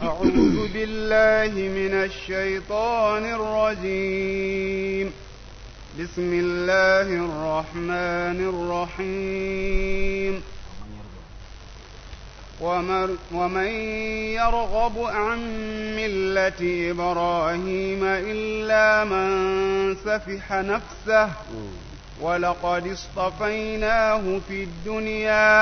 أعوذ بالله من الشيطان الرجيم بسم الله الرحمن الرحيم ومر- ومن يرغب عن ملة إبراهيم إلا من سفح نفسه ولقد اصطفيناه في الدنيا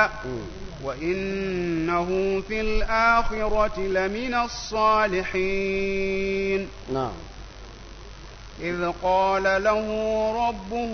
وإنه في الآخرة لمن الصالحين نعم إذ قال له ربه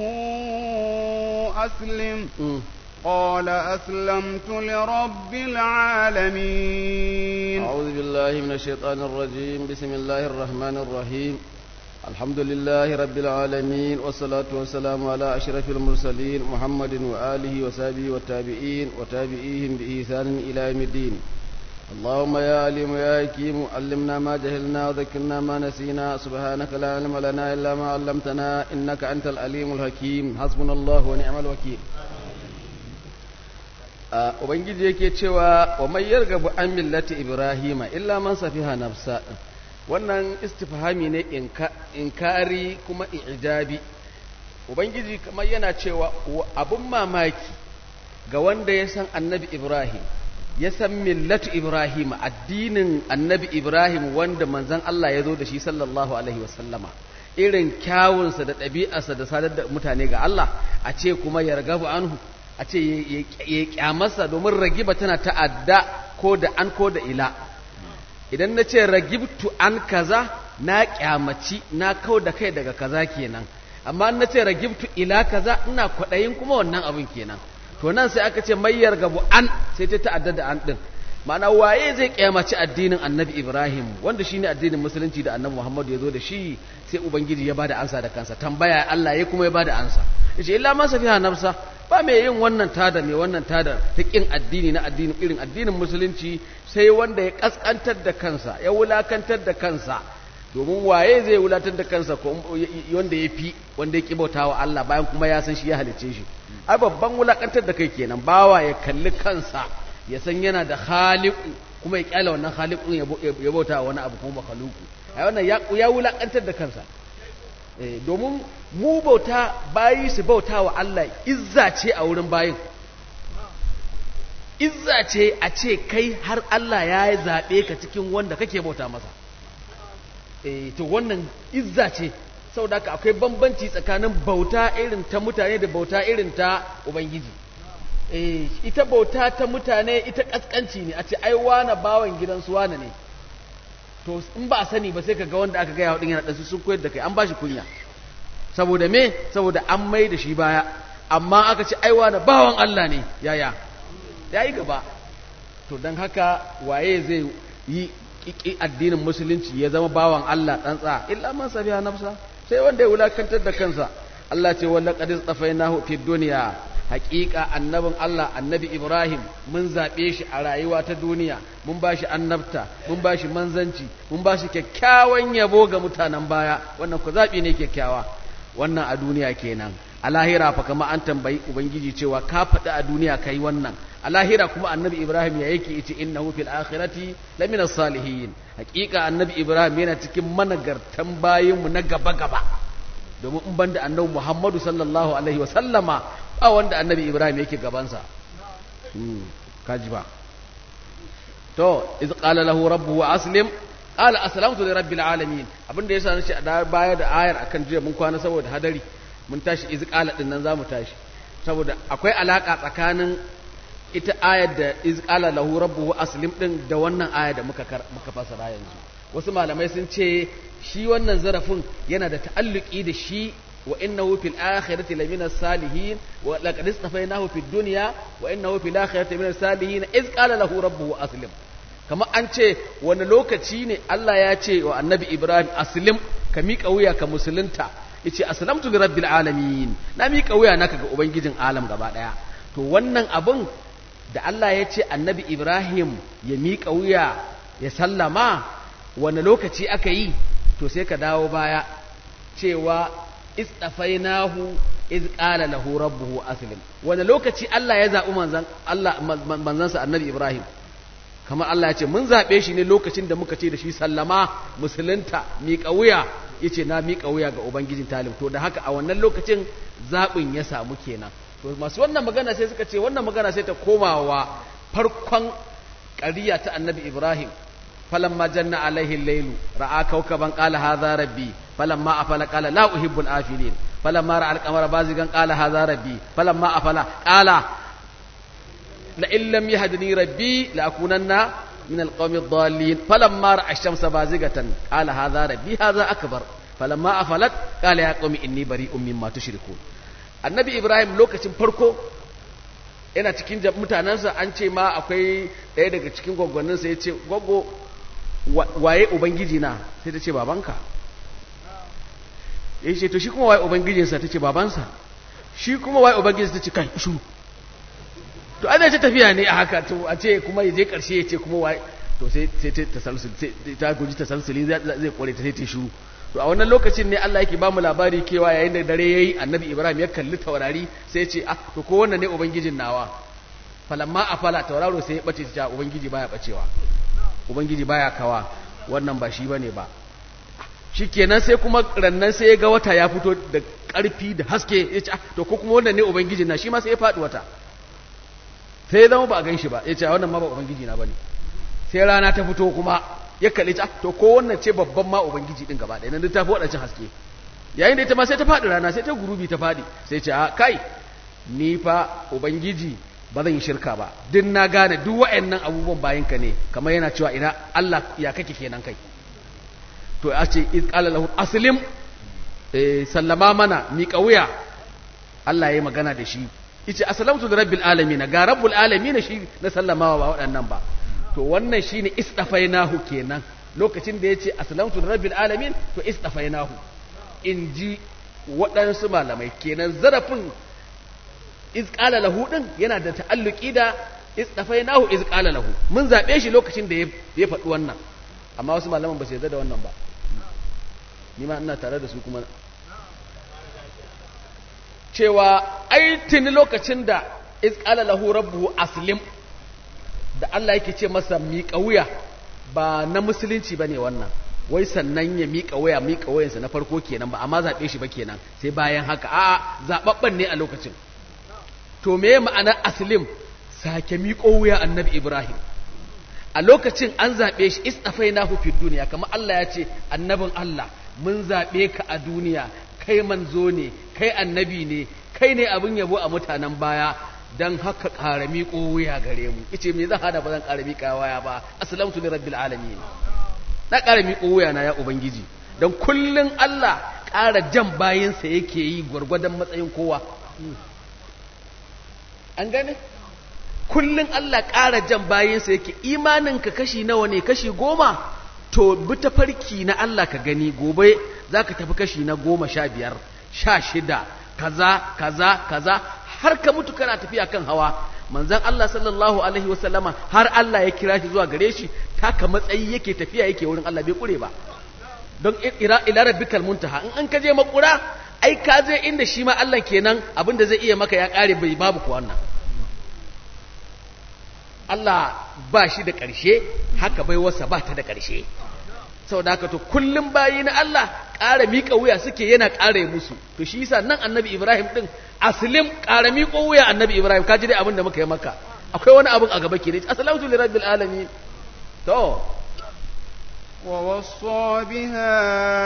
أسلم قال أسلمت لرب العالمين أعوذ بالله من الشيطان الرجيم بسم الله الرحمن الرحيم الحمد لله رب العالمين والصلاة والسلام على أشرف المرسلين محمد وآله وصحبه والتابعين وتابعيهم بإحسان إلى يوم الدين اللهم يا عليم يا حكيم علمنا ما جهلنا وذكرنا ما نسينا سبحانك لا علم لنا إلا ما علمتنا إنك أنت العليم الحكيم حسبنا الله ونعم الوكيل Uh, ubangiji yake cewa wa mai yargabu an millati ibrahima illa man safiha nafsa wannan istifhami ne inka, inkari kuma ijabi ubangiji kamar yana cewa wa- abun mamaki ga wanda ya san annabi ibrahim ya san millatu ibrahim addinin annabi ibrahim wanda manzon Allah ya zo da shi sallallahu alaihi wasallama irin kyawunsa da ɗabi'arsa da sadar da mutane ga Allah a ce kuma yargabu anhu a ce ya- ya ya kyamarsa domin ragiba tana ta'adda ko da an ko da ila idan na ce ragibtu an kaza na kyamaci na kau da kai daga kaza kenan amma na ce ragibtu ila kaza ina kwaɗayin kuma wannan abin kenan to nan sai aka ce mayyar gabu an sai ta ta'adda da an ɗin ma'ana waye zai kyamaci addinin annabi ibrahim wanda shine addinin musulunci da annabi muhammadu ya zo da shi sai ubangiji ya bada ansa da kansa tambaya allah ya kuma ya bada ansa yace illa ma safiha nafsa ba mai yin wannan tada mai wannan tada ta kin addini na addinin irin addinin musulunci sai wanda ya kaskantar da kansa ya wulakantar da kansa domin waye zai wulatar da kansa ko wanda ya fi wanda ya ki bautawa Allah bayan kuma ya san shi ya halicce shi ai babban wulakantar da kai kenan bawa ya kalli kansa ya san yana da khaliqu kuma ya kyale wannan khaliqun ya bo- ya bauta wani abu kuma makhluqu ai wannan ya ya wulakantar da kansa Eh, domin mu bauta bayi su bauta wa Allah izza ce a wurin bayin izza ce a ce kai har Allah ya yi zaɓe ka cikin wanda kake bauta masa eh to wannan izza ce saboda haka akwai bambanci tsakanin bauta irin ta mutane da bauta irin ta ubangiji eh ita bauta ta mutane ita kaskanci ne a ce ai wane bawan gidansu wane ne to in ba a sani ba sai ka ga wanda aka gaya wa ɗin yana ɗansu sun koyar da kai an ba shi kunya saboda me saboda an mai da shi baya amma aka ce aiwa na bawan Allah ne yaya ya yi gaba to don haka waye zai yi ƙiƙi addinin musulunci ya zama bawan Allah tsantsa illa man sabiha nafsa sai wanda ya wulakantar da kansa Allah ce walla qad istafainahu fid dunya haƙiƙa annabin Allah annabi Ibrahim mun zaɓe shi a rayuwa ta duniya mun ba shi annabta mun ba shi manzanci mun ba shi kyakkyawan yabo ga mutanen baya wannan ku zaɓi ne kyakkyawa wannan a duniya kenan a lahira fa kama an tambayi ubangiji cewa ka faɗi a duniya kai wannan a lahira kuma annabi Ibrahim ya yake yace innahu fil akhirati lamina salihin haƙiƙa annabi Ibrahim yana cikin managartan bayinmu na gaba gaba domin in banda annabi Muhammadu sallallahu alaihi wa sallama ba wanda annabi Ibrahim yake gabansa kaji ba to iz qala lahu rabbuhu aslim qala aslamtu li rabbil alamin abinda yasa nace da baya da ayar akan jiya mun kwana saboda hadari mun tashi iz qala din nan zamu tashi saboda akwai alaka tsakanin ita ayar da iz qala lahu rabbuhu aslim din da wannan aya da muka muka fasara yanzu wasu malamai sun ce shi wannan zarafin yana da ta'alluki da shi wa innahu fil akhirati lamina salihin wa laqad istafaynahu fid dunya wa innahu fil akhirati lamina salihin iz qala lahu rabbuhu aslim kamar an ce wani lokaci ne Allah ya ce wa annabi Ibrahim aslim ka miƙa wuya ka musulunta yace aslamtu li rabbil alamin na miƙa wuya naka ga ubangijin alam gaba daya to wannan abun da Allah ya ce annabi Ibrahim ya miƙa wuya ya sallama wani lokaci aka yi to sai ka dawo baya cewa istafainahu iz qala lahu rabbuhu aslim wani lokaci Allah ya zabi manzan Allah manzansa annabi Ibrahim kamar Allah ya ce mun zaɓe shi ne lokacin da muka ce da shi sallama musulunta miƙa wuya ya ce na miƙa wuya ga ubangijin talib to da haka a wannan lokacin zaɓin ya samu kenan to masu wannan magana sai suka ce wannan magana sai ta komawa farkon ƙariya ta annabi ibrahim falamma janna alaihi lailu ra'a kaukaban qala hadha rabbi falamma afala qala la uhibbul afilin falamma ra'a al-qamara bazigan qala hadha rabbi falamma afala qala لئن لم يهدني ربي لأكونن من القوم الضالين فلما رأى الشمس بازغة قال هذا ربي هذا أكبر فلما أفلت قال يا قوم إني بريء مما تشركون النبي إبراهيم لوكacin farko yana cikin mutanensa an ce ma akwai ɗaya daga cikin gwaggwanninsa ya ce gwaggo waye ubangiji na sai ta ce babanka ya ce to shi kuma waye ubangijinsa ta ce babansa shi kuma waye ubangijinsa ta ce kai shuru to ana ce tafiya ne a haka to a ce kuma ya je karshe ya ce kuma wai to sai sai ta tasalsul ta guji tasalsuli zai kore ta sai ta shiru to a wannan lokacin ne Allah yake ba mu labari kewa yayin da dare yayi annabi Ibrahim ya kalli taurari sai ya ce ah to ko wannan ne ubangijin nawa falamma afala tauraro sai ya bace ta ubangiji baya bacewa ubangiji baya kawa wannan ba shi bane ba shikenan sai kuma rannan sai ya ga wata ya fito da karfi da haske ya ce ah to ko kuma wannan ne ubangijin na shi ma sai ya faɗi wata sai ya zama ba a gan shi ba ya ce wannan ma ba ubangiji na bane sai rana ta fito kuma ya kalli ta to ko wannan ce babban ma ubangiji din gaba ɗaya nan ta fi waɗancan haske yayin da ita ma sai ta faɗi rana sai ta gurubi ta faɗi sai ce a kai ni fa ubangiji ba zan yi shirka ba duk na gane duk wa'annan abubuwan bayan ka ne kamar yana cewa ina Allah ya kake kenan kai to a ce iz qala lahu aslim eh sallama mana mi wuya Allah ya yi magana da shi yace aslamtu li rabbil alamin ga rabbul alamin shi na sallamawa ba waɗannan ba to wannan shine istafainahu kenan lokacin da yace aslamtu li rabbil alamin to istafainahu inji waɗansu malamai kenan zarafin iz qala lahu din yana da ta'alluki da istafainahu iz qala lahu mun zabe shi lokacin da ya faɗi wannan amma wasu malaman ba su yarda da wannan ba ni ma ina tare da su kuma cewa ai tuni lokacin da izqala lahu rabbuhu aslim da Allah yake ce masa miƙa wuya ba na musulunci bane wannan wai sannan ya miƙa wuya miƙa wuyansa na farko kenan ba amma zaɓe shi ba kenan sai bayan haka a'a zaɓaɓɓen ne a lokacin to me ma'anar aslim sake miƙo wuya annabi ibrahim a lokacin an zaɓe shi istafainahu fid duniya kamar Allah ya ce annabin Allah mun zaɓe ka a duniya kai manzo ne kai annabi ne kai ne abin yabo a mutanen baya don haka ƙara miƙo wuya gare mu ice me zan hada ba zan ƙara miƙa waya ba aslamtu li rabbil alamin na ƙara miƙo wuya na ya ubangiji don kullun Allah ƙara jan bayinsa yake yi gwargwadon matsayin kowa an gane kullun Allah ƙara jan bayinsa yake imaninka kashi nawa ne kashi goma to bi ta farki na Allah ka gani gobe za ka tafi kashi na goma sha biyar sha shida kaza kaza kaza har ka mutu kana tafiya kan hawa manzon Allah sallallahu alaihi wasallama har Allah ya kira shi zuwa gare shi taka matsayi yake tafiya yake wurin Allah bai kure ba don ila ila rabbikal muntaha in an kaje makura ai ka je inda shi ma Allah kenan abinda zai iya maka ya kare bai babu ku wannan Allah ba shi da ƙarshe haka bai wasa ba ta da ƙarshe sau da haka to kullum bayi na Allah ƙara miƙa wuya suke yana ƙara musu to shi yasa nan annabi Ibrahim ɗin aslim ƙara miƙo wuya annabi Ibrahim ka ji dai abin da muka yi maka akwai wani abin a gaba ke ne aslamtu li rabbil alamin to ووصى بها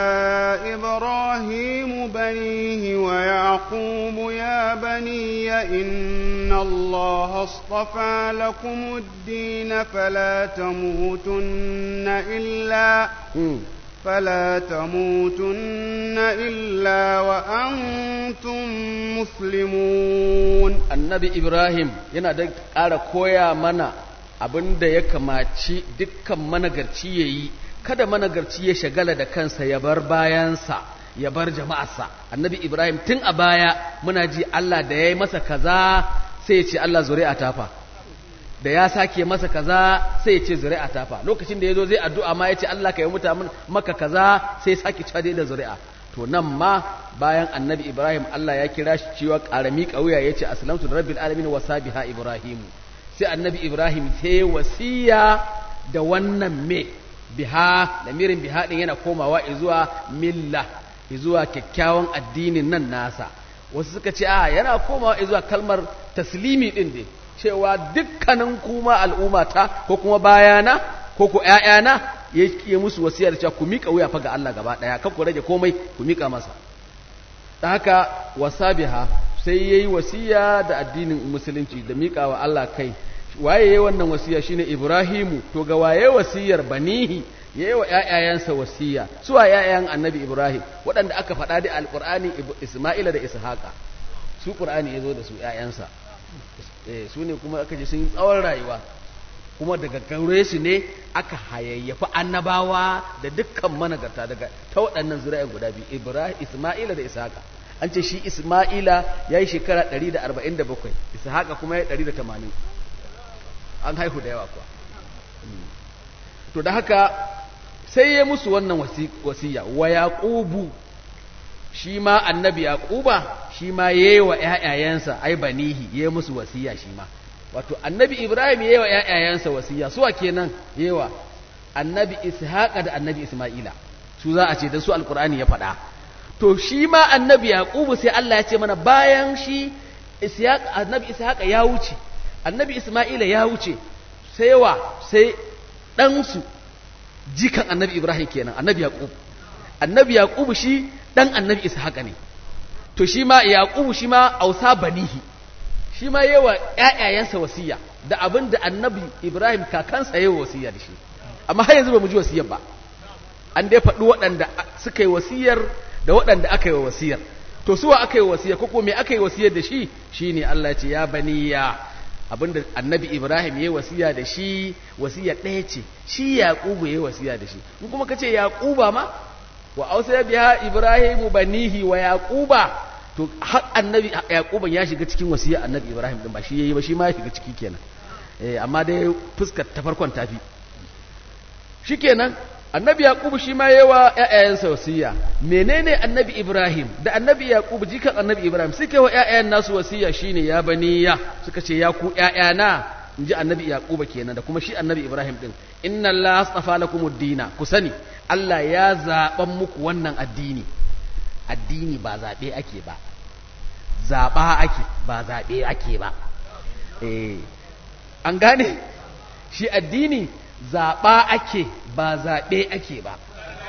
إبراهيم بنيه ويعقوب يا بني إن الله اصطفى لكم الدين فلا تموتن إلا فلا تموتن إلا وأنتم مسلمون النبي إبراهيم ينادى قال كويا منا abin da ya kamaci dukkan managarci ya yi kada managarci ya shagala da kansa ya bar bayansa ya bar jama'arsa annabi ibrahim tun a baya muna ji allah da ya yi masa kaza sai ya ce allah zuri'a tafa da ya sake masa kaza sai ya ce zuri'a tafa lokacin da ya zo zai addu'a ma ya ce allah ka yi muta maka kaza sai ya sake cewa da zuri'a to nan ma bayan annabi ibrahim allah ya kira shi cewa ƙarami ƙauya ya ce aslamtu da rabbil alamin wa sabiha ibrahimu sai annabi ibrahim sai wasiya da wannan me biha lamirin biha din yana komawa zuwa milla zuwa kyakkyawan addinin nan nasa wasu suka ce a yana komawa zuwa kalmar taslimi din dai cewa dukkanin kuma al'ummata ko kuma bayana ko ku ƴaƴana ya musu wasiyar cewa ku miƙa wuya fa ga Allah gaba ɗaya kan ku rage komai ku miƙa masa da haka wasabiha sai yayi wasiya da addinin musulunci da miƙa wa Allah kai waye yayi wannan wasiya shine Ibrahimu to ga waye wasiyar banihi yayi wa ƴaƴayansa wasiya su wa ƴaƴan Annabi Ibrahim waɗanda aka faɗa da Alƙur'ani Isma'ila da Ishaqa su Qur'ani yazo da su ƴaƴansa eh su ne kuma aka ji sun yi tsawon rayuwa kuma daga gaure su ne aka hayayyafi annabawa da dukkan managarta daga ta waɗannan zura'in guda biyu Ibrahim Isma'ila da Ishaqa an ce shi Isma'ila yayi shekara 147 Ishaqa kuma ya 180 an haihu da yawa kuwa to da haka sai ya musu wannan wasiya wa yaqubu shi ma annabi yaquba shi ma yayi wa ƴaƴayensa ai banihi yayi musu wasiya shi ma wato annabi ibrahim yayi wa ƴaƴayensa wasiya su wa kenan yayi wa annabi ishaqa da annabi isma'ila su za a ce da su alqur'ani ya faɗa to shi ma annabi yaqubu sai Allah ya ce mana bayan shi ishaq annabi ishaqa ya wuce annabi isma'ila ya wuce sai wa sai ɗansu jikan annabi ibrahim kenan annabi yaqub annabi yaqub shi dan annabi ishaqa ne to shi ma yaqub shi ma ausa banihi shi ma yawa ƴaƴayensa wasiya da abin da annabi ibrahim kakansa yawa wasiya da shi amma har yanzu ba mu ji wasiyar ba an dai faɗi waɗanda suka yi wasiyar da waɗanda aka yi wa wasiyar to suwa aka yi wasiyar ko ko me aka yi wasiyar da shi shine Allah ya ce ya baniya abinda annabi ibrahim ya yi wasiya da shi wasiya ɗaya ce shi yaƙubu ya yi wasiya da shi in kuma ka ce yaƙuba ma wa ausa biya ibrahimu banihi wa yaƙuba to har annabi yaƙuban ya shiga cikin wasiya annabi ibrahim din ba shi yayi ba shi ma ya shiga ciki kenan eh amma dai fuskar ta farkon tafi shikenan annabi yaqubu shi ma yawa ƴaƴayensa wasiya menene annabi ibrahim da annabi yaqubu jikan annabi ibrahim suke wa ƴaƴayen nasu wasiya shine ya baniya suka ce ya ku ƴaƴana inji annabi yaquba kenan da kuma shi annabi ibrahim din inna allaha astafa lakumud dina ku sani allah ya zaban muku wannan addini addini ba zabe ake ba zaba ake ba zabe ake ba eh an gane shi addini zaɓa ake ba zaɓe ake ba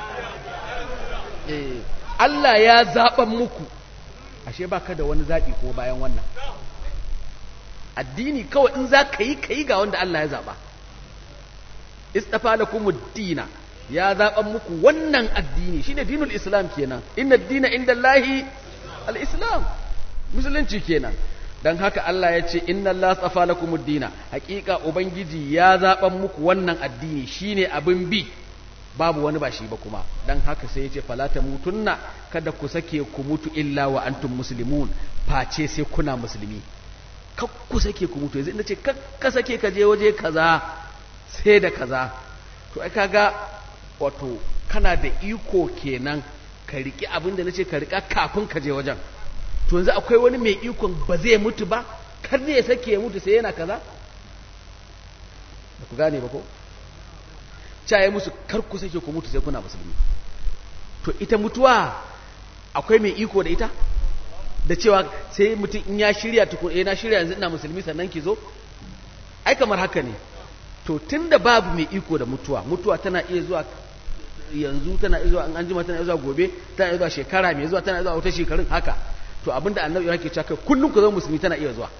Allah ya zaɓan muku ashe ba ka da wani zaɓi ko bayan wannan addini kawai in za ka yi ka yi ga wanda Allah ya zaɓa istafa lakum dina ya zaɓan muku wannan addini shine dinul islam kenan inna dina inda Allahi al-islam musulunci kenan don haka Allah ya ce inna Allah tsafa lakum dina hakika ubangiji ya zaban muku wannan addini shine abin bi babu wani ba shi ba kuma don haka sai ya ce falata mutunna kada ku sake ku mutu illa wa antum muslimun face sai kuna musulmi kak ku sake ku mutu yanzu ina ce ka sake ka je waje kaza sai da kaza to ai kaga wato kana da iko kenan ka riki abin da nace ka rika kafin ka je wajen to yanzu akwai wani mai ikon ba zai mutu ba kar ne ya sake ya mutu sai yana kaza ba ku gane ba ko caye musu kar ku sake ku mutu sai kuna musulmi to ita mutuwa akwai mai iko da ita da cewa sai mutum in ya shirya tukun eh na shirya yanzu ina musulmi sannan ki zo ai kamar haka ne to tunda babu mai iko da mutuwa mutuwa tana iya zuwa yanzu tana iya zuwa an jima tana iya zuwa gobe tana iya zuwa shekara mai zuwa tana iya zuwa wata shekarun haka to abinda annabi yake cewa kai kullum ku zama musulmi tana iya zuwa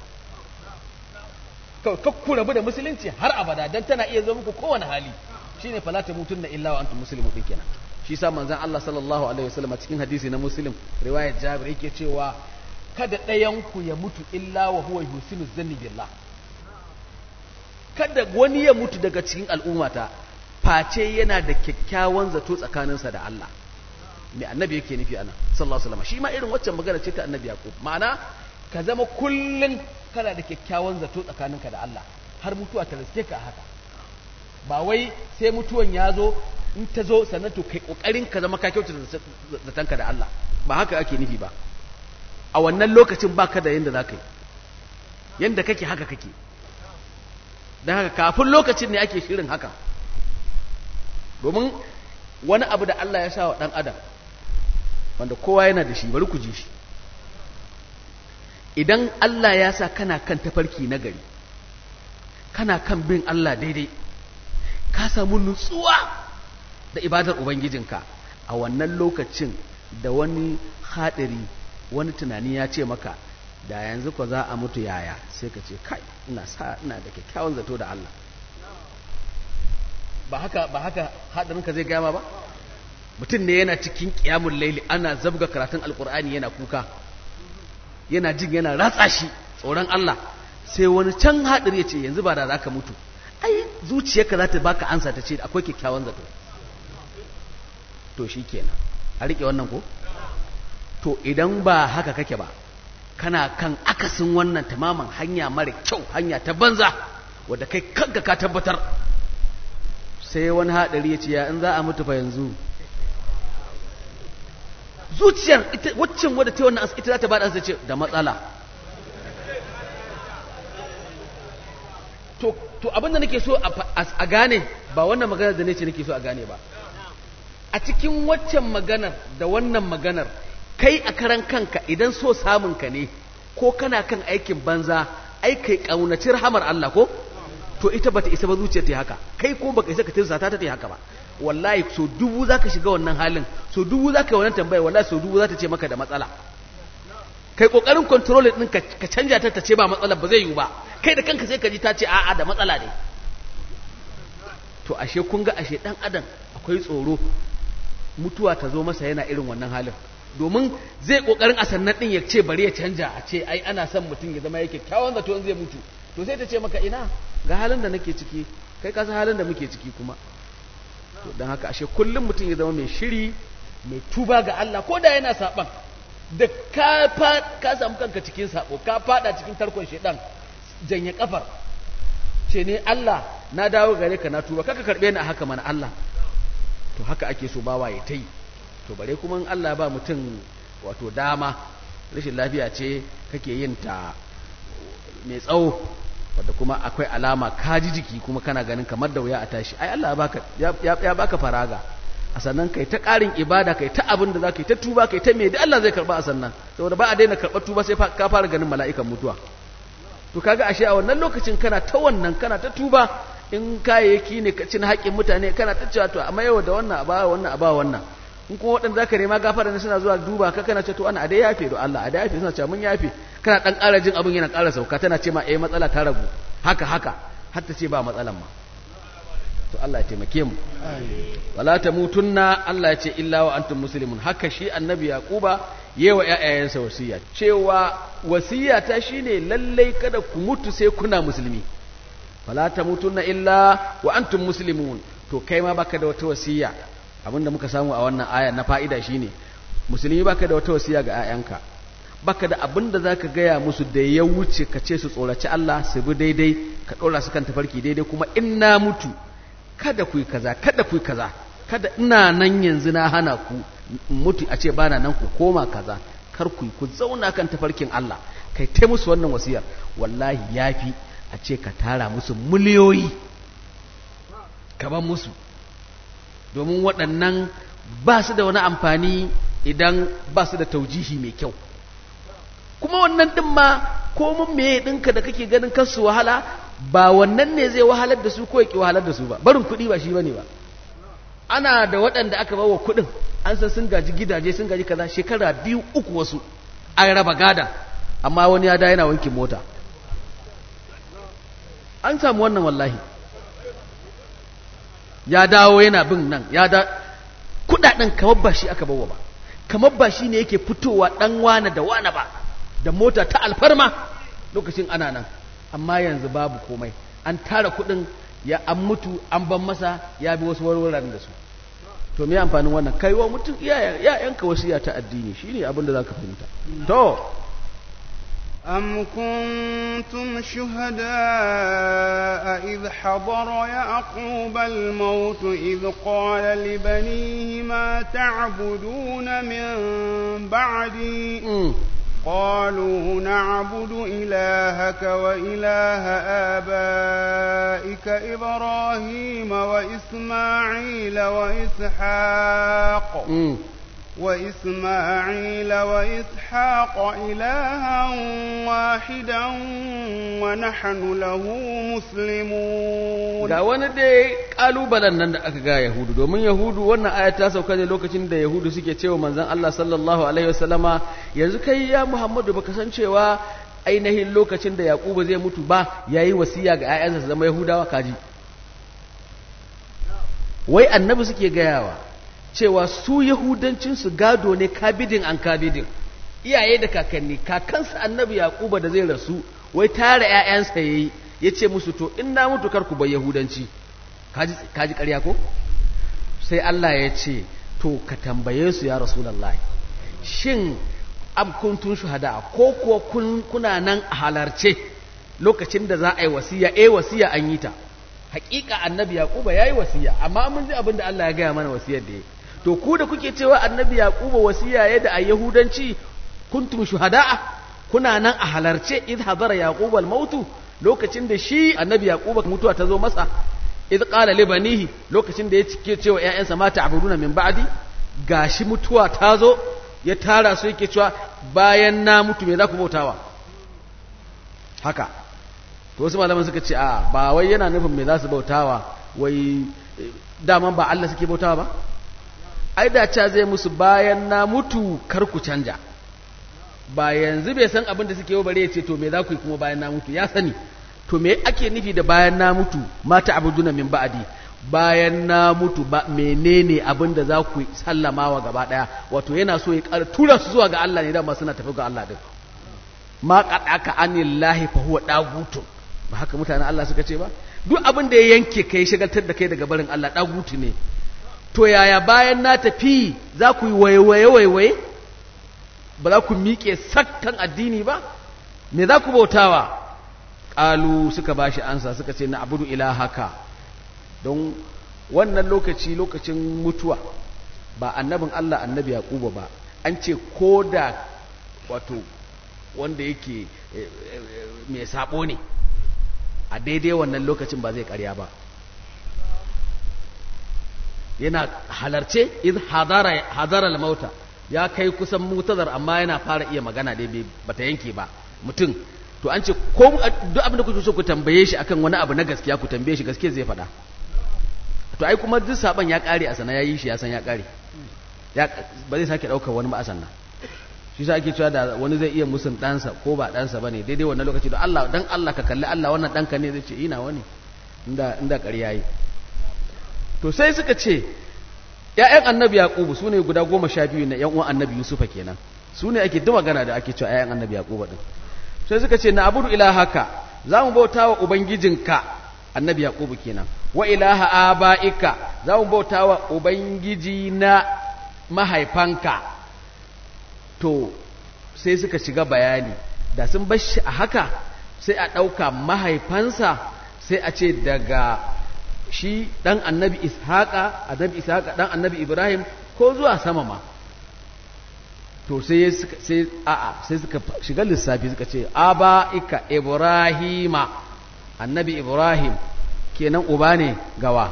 ka ku rabu da musulunci har abada dan tana iya zo muku kowane hali shine fala ta mutunna illa wa antum muslimun din kenan shi sa manzon Allah sallallahu alaihi wasallam cikin hadisi na muslim riwayat Jabir yake cewa kada ɗayan ku ya mutu illa wa huwa yusinu zanni billah kada wani ya mutu daga cikin al'ummata face yana da kyakkyawan zato tsakaninsa da Allah mai annabi yake nufi ana sallallahu alaihi wasallam shi ma irin waccan magana ce ta annabi yaqub ma'ana ka zama kullun kana da kyakkyawan zato tsakaninka da Allah har mutuwa ta riske ka haka ba wai sai mutuwan ya zo in ta zo sannan to kai kokarin ka zama ka kyauta zatanka da Allah ba haka ake nufi ba a wannan lokacin baka da yanda zaka yi yanda kake haka kake don haka kafin lokacin ne ake shirin haka domin wani abu da Allah ya sa wa ɗan adam wanda kowa yana da shi bari ku ji shi idan Allah ya sa kana kan tafarki na gari kana kan bin Allah daidai ka samu nutsuwa da ibadar ubangijinka a wannan lokacin da wani haɗari wani tunani ya ce maka da yanzu ko za a mutu yaya sai ka ce kai ina sa ina da kyakkyawan zato da Allah ba haka ba haka haɗarinka zai gama ba mutum ne yana cikin ƙiyamun laili ana zabga karatun alƙur'ani yana kuka yana jin yana ratsa shi tsoron Allah sai wani can haɗari ya ce yanzu ba da za ka mutu ai zuciyarka za ta baka ansa ta ce akwai kyakkyawan zato to shi kenan a riƙe wannan ko to idan ba haka kake ba kana kan akasin wannan tamaman hanya mara kyau hanya ta banza wadda kai kanka ka tabbatar sai wani haɗari ya ce ya in za a mutu fa yanzu zuciyar waccan wadda ta wannan ita za ta bada ce da matsala to to abinda nake so a gane ba wannan maganar da nace nake so a gane ba a cikin waccan maganar da wannan maganar kai a karan kanka idan so samun ka ne ko kana kan aikin banza ai kai kaunaci rahamar Allah ko to ita bata isa ba zuciyar ta haka kai ko baka isa ka tirsa ta ta haka ba wallahi so dubu zaka shiga wannan halin so dubu zaka yi wannan tambaya wallahi so dubu zata ce maka da matsala kai kokarin control din ka ka canja ta ta ce ba matsala ba zai yiwu ba kai da kanka sai ka ji ta ce a'a da matsala ne to ashe kun ga ashe dan adam akwai tsoro mutuwa ta zo masa yana irin wannan halin domin zai kokarin a sannan din ya ce bari ya canja a ce ai ana son mutum ya zama yake kyawun zato in zai mutu to sai ta ce maka ina ga halin da nake ciki kai ka san halin da muke ciki kuma to don haka ashe kullum mutum ya zama mai shiri mai tuba ga Allah ko da yana saban da ka ka samu kanka cikin sabo ka fada cikin tarkon shedan janye kafar ce ne Allah na dawo gare ka na tuba kaka karbe ni a haka mana Allah to haka ake so bawa ya tai to bare kuma in Allah ba mutum wato dama rashin lafiya ce kake yin ta mai tsawo wadda kuma akwai alama kaji jiki kuma kana ganin kamar da wuya a tashi ai Allah baka ya baka faraga a sannan kai ta ƙarin ibada kai ta abin da za ka yi ta tuba kai ta me da Allah zai karba a sannan saboda ba a daina karɓar tuba sai ka fara ganin mala'ikan mutuwa to kaga ashe a wannan lokacin kana ta wannan kana ta tuba in kayayyaki ne ka cin haƙƙin mutane kana ta cewa to amma yau da wannan a ba wannan a ba wannan in kuma waɗanda zaka nema gafara ne suna zuwa duba ka kana ce to ana a dai yafe do Allah a dai yafe suna cewa mun yafe kana dan ƙara jin abin yana ƙara sauka tana ce ma eh matsala ta ragu haka haka har ta ce ba matsalan ma to Allah ya taimake mu wala tamutunna Allah ya ce illa wa antum muslimun haka shi annabi yaquba yewa ƴaƴayensa wasiya cewa wasiya ta shine lallai kada ku mutu sai kuna musulmi wala tamutunna illa wa antum muslimun to kai ma baka da wata wasiya abinda muka samu a wannan aya na fa'ida shine musulmi baka da wata wasiya ga ƴaƴanka baka da abinda zaka gaya musu da ya wuce ka ce su tsoraci Allah su bi daidai ka ɗora su kan tafarki daidai kuma in na mutu kada ku yi kaza kada ku yi kaza kada ina nan yanzu na hana ku mutu a ce bana nan ku koma kaza kar ku yi ku zauna kan tafarkin Allah kai ta musu wannan wasiyar wallahi yafi a ce ka tara musu miliyoyi ka ban musu domin waɗannan ba su da wani amfani idan ba su da taujihi mai kyau kuma wannan ɗin ma komin meye ɗinka da kake ganin kansu wahala ba wannan ne zai wahalar da su ko ya ƙi wahalar da su ba barin kuɗi ba shi bane ba ana da waɗanda aka bawa kuɗin an san sun gaji gidaje sun gaji kaza shekara biyu uku wasu an raba gada amma wani ya da yana wankin mota an samu wannan wallahi ya dawo yana bin nan ya da kuɗaɗen kamar ba shi aka bawa ba kamar ba shi ne yake fitowa ɗan wane da wane ba da mota ta alfarma lokacin ana nan amma yanzu babu komai an tara kudin ya an mutu an ban masa ya bi wasu warwaran da su to me amfanin wannan kai wa mutum iyayenka wasiya ta addini shine abin da zaka fahimta to أم كنتم شهداء إذ حضر يعقوب الموت إذ قال لبنيه ما تعبدون من بعدي قالوا نعبد إلهك وإله آبائك إبراهيم وإسماعيل وإسحاق mm. وإسماعيل وإسحاق إلها واحدا ونحن له مسلمون ga wani dai kalubalen nan da aka ga yahudu domin yahudu wannan aya ta sauka ne lokacin da yahudu suke cewa manzon Allah sallallahu alaihi wasallama yanzu kai ya Muhammadu baka san cewa ainihin lokacin da Yakubu zai mutu ba yayi wasiya ga 'ya'yansa su zama yahudawa kaji wai annabi suke gayawa cewa su yahudancin su gado ne kabidin an kabidin iyaye da kakanni kakansa annabi Yakuba da zai rasu wai tare 'ya'yansa yayi ya ce musu to in na mutu kar ku bai yahudanci kaji kaji ƙarya ko sai Allah ya ce to ka tambaye su ya rasulullahi shin am kuntum shuhada ko kuwa kun kuna nan a halarce lokacin da za a yi wasiya eh wasiya an yi ta hakika annabi yaquba yayi wasiya amma mun ji abin da Allah ya gaya mana wasiyar da yi to ku da kuke cewa annabi yaquba wasiya ya da a yahudanci kuntum shuhada kuna nan a halarce idh hadara yaquba al-mautu lokacin da shi annabi yaquba mutuwa ta zo masa idh qala li banihi lokacin da ya cike cewa ƴaƴansa ma ta'buduna min ba'di gashi mutuwa ta zo ya tara su yake cewa bayan na mutu me za ku bautawa haka to wasu malaman suka ce a ba wai yana nufin me za su bautawa wai eh, daman ba Allah suke bautawa ba ai da ca zai musu bayan na mutu kar ku canja ba yanzu bai san abin da suke yi bare ya ce to me za ku yi kuma bayan na mutu ya sani to me ake nufi da bayan na mutu mata abuduna min ba'di bayan na mutu ba menene abin da za ku sallamawa gaba daya wato yana so ya ƙara tura su zuwa ga Allah ne dama suna tafi ga Allah din ma qadaka anillahi fa huwa dagutun ba haka mutanen Allah suka ce ba duk abin da ya yanke kai shagaltar da kai daga barin Allah dagutu ne to yaya bayan na tafi za ku yi waiwaye waiwaye ba za ku miƙe sakkan addini ba me za ku bautawa ƙalu suka ba shi ansa suka ce na abudu ilahaka don wannan lokaci lokacin mutuwa ba annabin Allah annabi yaquba ba an ce ko da wato wanda yake eh, eh, mai sabo ne a daidai wannan lokacin ba zai karya ba yana halarce iz hadara hadara al-mauta ya kai kusan mutazar amma yana fara iya magana dai bai bata yanke ba mutum to an ce ko duk abin da kuke so ku tambaye shi akan wani abu na gaskiya ku tambaye shi gaskiya zai faɗa to ai kuma duk saban ya kare a sana yayi shi ya san ya kare ya ba zai sake daukar wani ba a sannan shi sa ake cewa da wani zai iya musun ɗansa ko ba ɗansa bane daidai wannan lokaci da Allah dan Allah ka kalli Allah wannan ɗanka ne zai ce ina wani inda inda ƙarya yi to sai suka ce ‘ya'yan annabi yaƙubu su ne guda goma sha biyu na ‘yan uwan annabi yusufa kenan su ne ake duk magana da ake cewa ‘ya'yan annabi yaƙubu ɗin sai suka ce na abudu ilahaka za mu bauta wa ubangijinka annabi yaƙubu kenan wa ilaha aba'ika za mu bauta wa ubangiji na mahaifanka to sai suka shiga bayani da sun bar shi a haka sai a ɗauka mahaifansa sai a ce daga shi ɗan annabi ishaƙa annabi ishaƙa ɗan annabi ibrahim ko zuwa sama ma to sai sai a'a sai suka shiga lissafi suka ce aba'ika ibrahima annabi ibrahim kenan uba ne gawa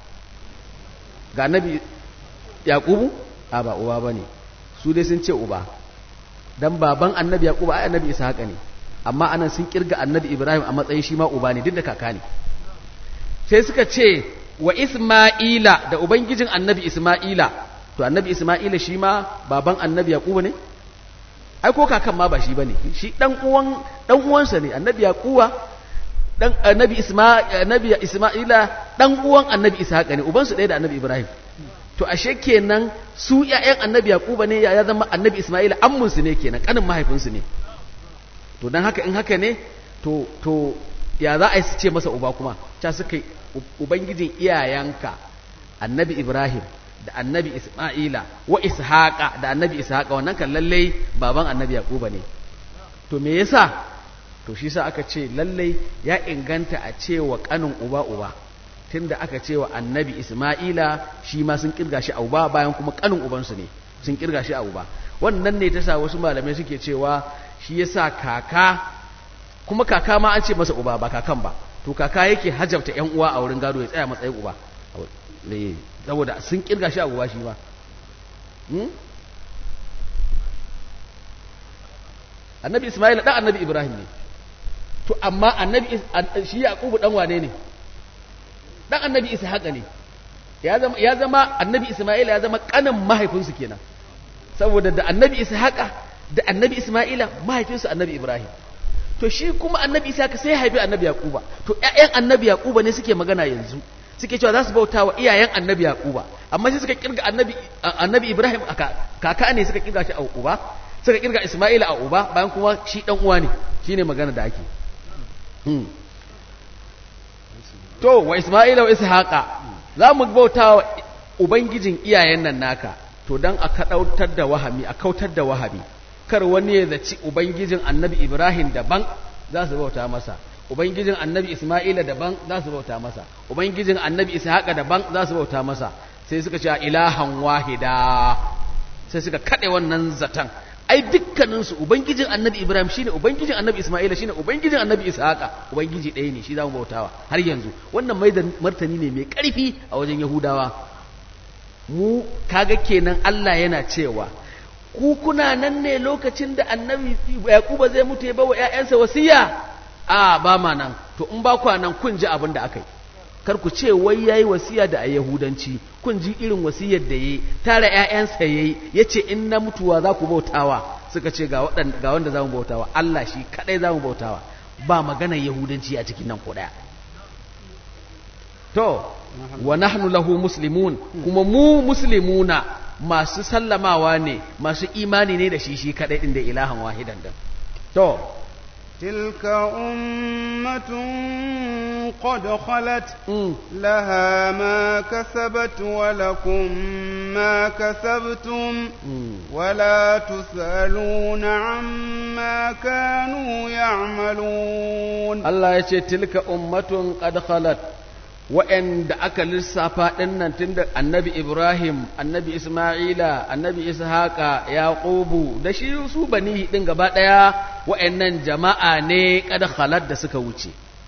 ga annabi yaqubu a ba uba bane su dai sun ce uba dan baban annabi yaqubu ai annabi ishaqa ne amma anan sun kirga annabi ibrahim a matsayin shi ma uba ne duk da kaka ne sai suka ce wa isma'ila da ubangijin annabi isma'ila to annabi isma'ila shi ma baban annabi yaqubu ne ai ko kakan ma ba shi bane shi dan uwan dan uwansa ne annabi yaquba dan annabi isma annabi isma'ila dan uwan annabi ishaqa ne ubansu ɗaya da annabi ibrahim to ashe kenan su ƴaƴan annabi yaquba ne ya zama annabi isma'ila ammunsu ne kenan kanin mahaifinsu ne to dan haka in haka ne to to ya za a yi su ce masa uba kuma ta suka yi ubangijin iyayenka annabi ibrahim da annabi isma'ila wa ishaqa da annabi ishaqa wannan kan lallai baban annabi yaquba ne to me yasa to shi sa aka ce lallai ya inganta a cewa kanin uba uba tunda aka cewa annabi isma'ila shi ma sun kirga shi a uba bayan kuma kanin ubansu ne sun kirga shi a uba wannan ne ta sa wasu malamai suke cewa shi yasa kaka kuma kaka ma an ce masa uba ba kakan ba to kaka yake hajabta yan uwa a wurin gado ya tsaya matsayin uba ne saboda sun kirga shi a uba shi ma annabi ismail dan annabi ibrahim ne to amma annabi shi yaqubu dan wane ne dan annabi ishaqa ne ya zama ya zama annabi ismail ya zama kanin mahaifinsu kenan saboda da annabi ishaqa da annabi ismaila mahaifinsu annabi ibrahim to shi kuma annabi ishaqa sai haifi annabi yaquba to ƴaƴan annabi yaquba ne suke magana yanzu suke cewa za su bauta wa iyayen annabi yaquba amma sai suka kirga annabi annabi ibrahim aka kaka ne suka kirga shi a uba suka kirga isma'ila a uba bayan kuma shi dan uwa ne shine magana da ake to wa isma'ila wa ishaqa za mu bauta wa ubangijin iyayen nan naka to dan a kadautar da wahami a kautar da wahami kar wani ya zaci ubangijin annabi ibrahim daban za su bauta masa ubangijin annabi isma'ila daban za su bauta masa ubangijin annabi ishaqa daban za su bauta masa sai suka ce ilahan wahida sai suka kade wannan zatan ai dukkaninsu ubangijin annabi ibrahim shine ubangijin annabi isma'ila shine ubangijin annabi ishaqa ubangiji ɗaya ne shi zamu bautawa har yanzu wannan mai da martani ne mai ƙarfi a wajen yahudawa mu kaga kenan Allah yana cewa ku kuna nan ne lokacin da annabi yaquba zai mutu ya bawa ƴaƴansa wasiya a ba ma nan to in ba kwa nan kun ji abin da aka yi kar ku ce wai yayi wasiya da a yahudanci kun ji irin wasiyar da yayi tara ƴaƴansa yayi yace in na mutuwa za ku bautawa suka ce ga waɗanda ga wanda zamu bautawa Allah shi kadai zamu bautawa ba maganar yahudanci a cikin nan ko daya to wa nahnu lahu muslimun kuma mu muslimuna masu sallamawa ne masu imani ne da shi shi kadai din da ilahan wahidan din to تلك أمة قد خلت لها ما كسبت ولكم ما كسبتم ولا تسألون عما كانوا يعملون الله يشي تلك أمة قد خلت wa'anda aka lissafa ɗinnan tun da annabi Ibrahim, annabi Ismaila, annabi Ishaqa, Yaqubu da shi su bani ɗin gaba ɗaya wa'annan jama'a ne kada khalat da suka wuce.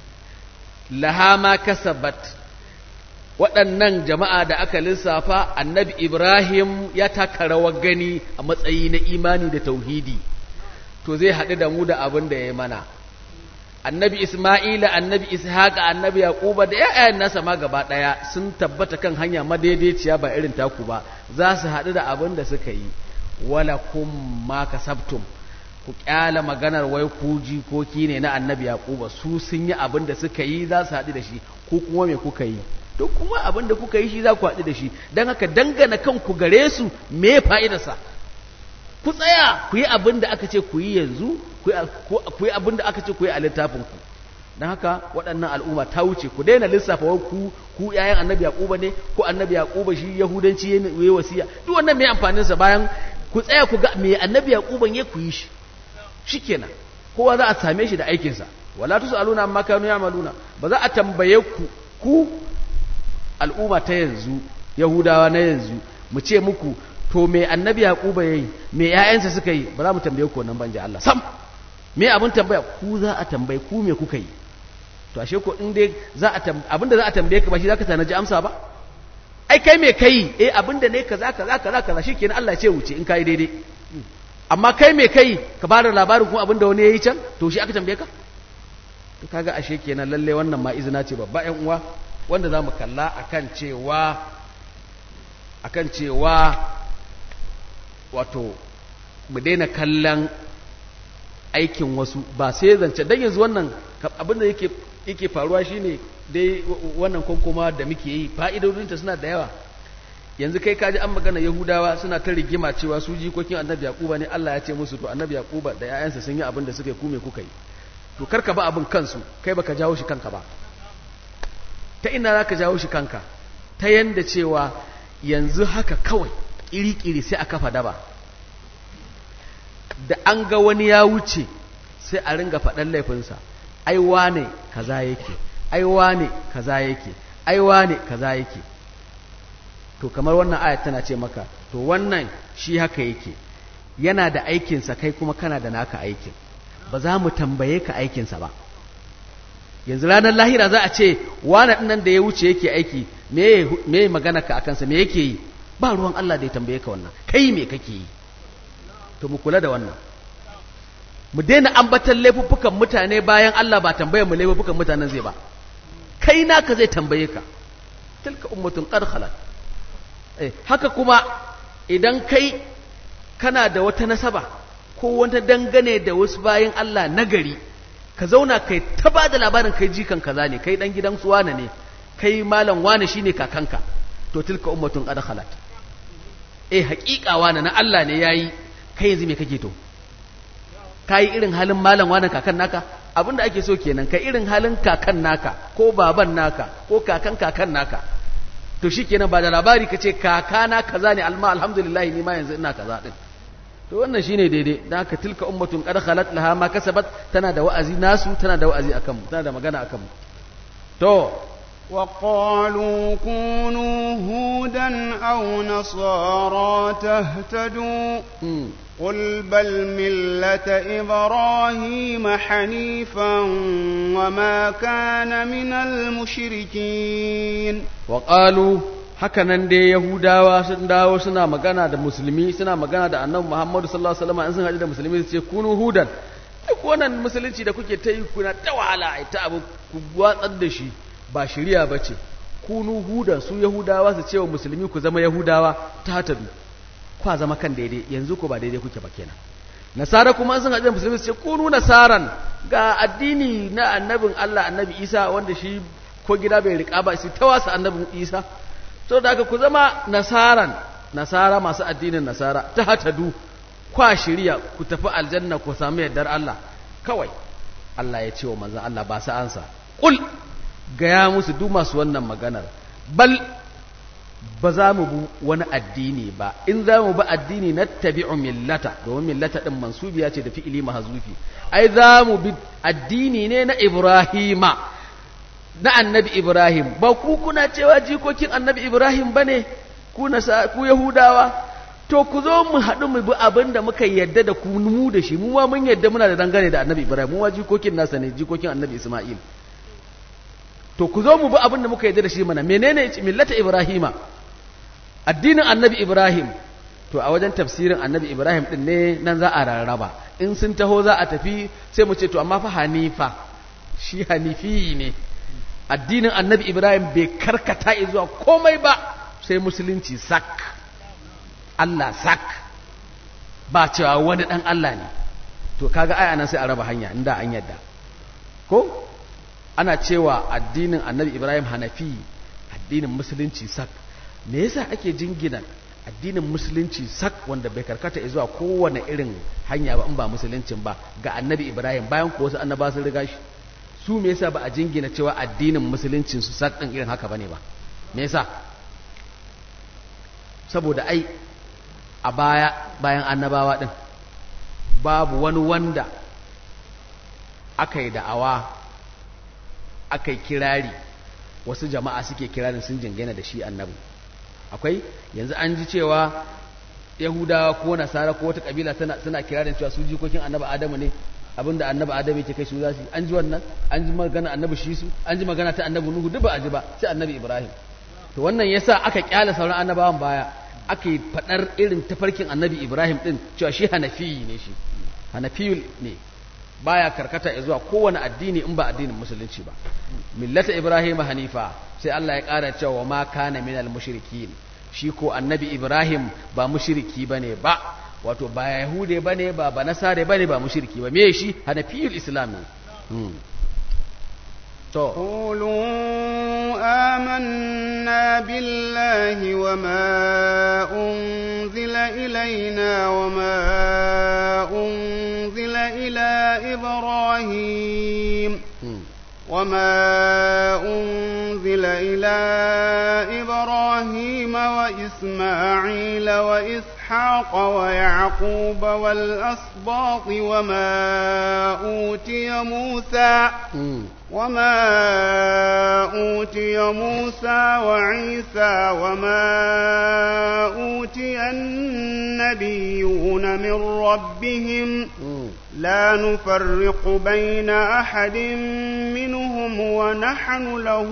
Laha ma kasabat waɗannan jama'a da aka lissafa annabi Ibrahim ya taka rawar gani a matsayi na imani da tauhidi, to zai haɗu da mu da abin da ya mana. annabi Ismaila, annabi Ishaqa, annabi Yaquba da ƴaƴayen nasa ma gaba ɗaya sun tabbata kan hanya madaidaiciya ba irin taku ba za su haɗu da abin da suka yi wala kum ma kasabtum ku kyala maganar wai ku jikoki ne na annabi Yaquba su sun yi abin da suka yi za su haɗu da shi ku kuma me kuka yi duk kuma abin da kuka yi shi za ku haɗu da shi don haka dangana kanku gare su me fa'idarsa ku tsaya ku yi abin da aka ce ku yi yanzu ku yi abin da aka ce ku yi a littafinku don haka waɗannan al'umma ta wuce ku daina lissafa wa ku ku yayan annabi yaquba ne ko annabi yaquba shi yahudanci ya yi wasiya duk wannan mai amfanin sa bayan ku tsaya ku ga me annabi yaquban ya ku yi shi shikenan kowa za a same shi da aikin sa wala tusaluna amma kanu ya'maluna ba za a tambaye ku ku al'umma ta yanzu yahudawa na yanzu mu ce muku to me annabi yaquba yayi me ƴaƴansa suka yi ba za mu tambaye ku wannan banje Allah sam me abin tambaya ku za a tambaye ku me kuka yi to ashe ko in dai za a abinda za a tambaye ka ba shi zaka tanaji amsa ba ai kai me kai eh abinda ne kaza kaza kaza kaza shikenan Allah ya ce wuce in kai daidai amma kai me kai ka bada labarin kuma abinda wani yayi can to shi aka tambaye ka to kaga ashe kenan lalle wannan ma izina ce babba ƴan uwa wanda za mu kalla akan cewa akan cewa wato mu daina kallon aikin wasu ba sai zance dan yanzu wannan abin da yake yake faruwa shine dai wannan konkoma da muke yi fa'idodinta suna da yawa yanzu kai kaji an magana yahudawa suna ta rigima cewa su jikokin annabi yaquba ne Allah ya ce musu to annabi yaquba da ƴaƴansa sun yi abin da suka yi ku me kuka yi to karka ba abin kansu kai baka jawo shi kanka ba ta ina zaka jawo shi kanka ta yanda cewa yanzu haka kawai kiri-kiri sai a kafa daba da an ga wani ya wuce sai a ringa faɗan laifinsa ai wane kaza yake ai wane kaza yake ai wane kaza yake to kamar wannan ayat tana ce maka to wannan shi haka yake yana da aikinsa kai kuma kana da naka aikin ba za mu tambaye ka aikinsa ba yanzu ranar lahira za a ce wane ɗin da ya wuce yake aiki me magana ka akansa me yake yi ba ruwan Allah da ya tambaye ka wannan kai me kake yi to mu kula da wannan mu daina ambatan laifuffukan mutane bayan Allah ba tambayar mu laifuffukan mutanen zai ba kai naka zai tambaye ka tilka ummatun qad khalat eh haka kuma idan kai kana da wata nasaba ko wata dangane da wasu bayan Allah nagari ka zauna kai ta ba da labarin kai jikan kaza ne kai dan gidan su wane ne kai malam wane shine kakanka to tilka ummatun qad khalat eh haƙiƙa wane na Allah ne yayi kai yanzu me kake to kai irin halin malam wane kakan naka abinda ake so kenan kai irin halin kakan naka ko baban naka ko kakan kakan naka to shikenan ba da labari kace kakana kaza ne alma alhamdulillah ni ma yanzu ina kaza din to wannan shine daidai dan haka tilka ummatun qad khalat laha ma kasabat tana da wa'azi nasu tana da wa'azi akan mu tana da magana akan mu to وقالوا كونوا هودا أو نصارى تهتدوا قل بل ملة إبراهيم حنيفا وما كان من المشركين وقالوا hakanan dai yahudawa sun dawo suna magana da musulmi suna magana da annabi muhammadu sallallahu alaihi wasallam in sun haɗu da musulmi su ce kunu hudan duk wannan musulunci da kuke ta yi kuna ta wahala ai ta abu ku watsar da shi ba shari'a bace kunu hudan su yahudawa su ce wa musulmi ku zama yahudawa ta hatadu kwa zama kan daidai yanzu ko ba daidai kuke ba kenan nasara kuma sun haɗu da musulmi su ce kunu nasaran ga addini na annabin Allah annabi Isa wanda shi ko gida bai riƙa ba shi ta wasa annabin Isa to da aka ku zama nasaran nasara masu addinin nasara ta hatadu kwa shirya ku tafi aljanna ku samu yardar Allah kawai Allah ya ce wa manzon Allah ba sa ansa kul gaya musu duk masu wannan maganar bal ba za mu bi wani addini ba in za mu bi addini na tabi'u millata domin millata din mansubiya ce da fi'ili mahzufi ai za mu bi addini ne na Ibrahima na annabi Ibrahim ba ku kuna cewa jikokin annabi Ibrahim ba ne ku Yahudawa to ku zo mu haɗu mu bi abin da muka yadda da ku mu da shi mu ma mun yadda muna da dangane da annabi Ibrahim mu ma jikokin nasa ne jikokin annabi Ismail to ku zo mu bi abin da muka yadda da shi mana menene millata Ibrahima addinin annabi Ibrahim to a wajen tafsirin annabi Ibrahim din ne nan za a rarraba in sun taho za a tafi sai mu ce to amma fa hanifa shi hanifi ne addinin annabi ibrahim bai karkata zuwa komai ba sai musulunci sak allah sak ba cewa wani dan allah ne to kaga ai anan sai a raba hanya inda an yadda ko ana cewa addinin annabi ibrahim hanafi addinin musulunci sak me yasa ake jingina addinin musulunci sak wanda bai karkata zuwa kowane irin hanya ba in ba musuluncin ba ga annabi ibrahim bayan ko wasu annaba sun riga shi su me yasa ba a jingina cewa addinin musuluncin su sak din irin haka bane ba me yasa saboda ai a baya bayan annabawa din babu wani wanda aka yi da'awa aka yi kirari wasu jama'a suke kirarin sun jingina da shi annabi akwai yanzu an ji cewa yahudawa ko nasara ko wata kabila suna kirarin cewa su jikokin annabi adamu ne abinda annabi adamu yake kai su za su an ji wannan an ji magana annabi shi su an ji magana ta annabi nuhu duk ba a ji ba sai annabi ibrahim to wannan yasa aka kyale sauran annabawan baya aka yi fadar irin tafarkin annabi ibrahim din cewa shi hanafi ne shi hanafiyul ne baya karkata zuwa kowane addini in ba addinin musulunci ba millata ibrahim hanifa sai Allah ya ƙara cewa ma kana minal mushrikin shi ko annabi ibrahim ba mushriki bane ba wato ba yahude bane ba ba nasare bane ba mushriki ba me shi hanafiyul islam ne to قولوا آمنا بالله وما أنزل إلينا وما أنزل إلى إبراهيم وما أنزل إلى إبراهيم وإسماعيل وإسحاق ويعقوب والأسباط وما أوتي موسى وما أوتي موسى وعيسى وما أوتي النبيون من ربهم لا نفرق بين أحد منهم ونحن له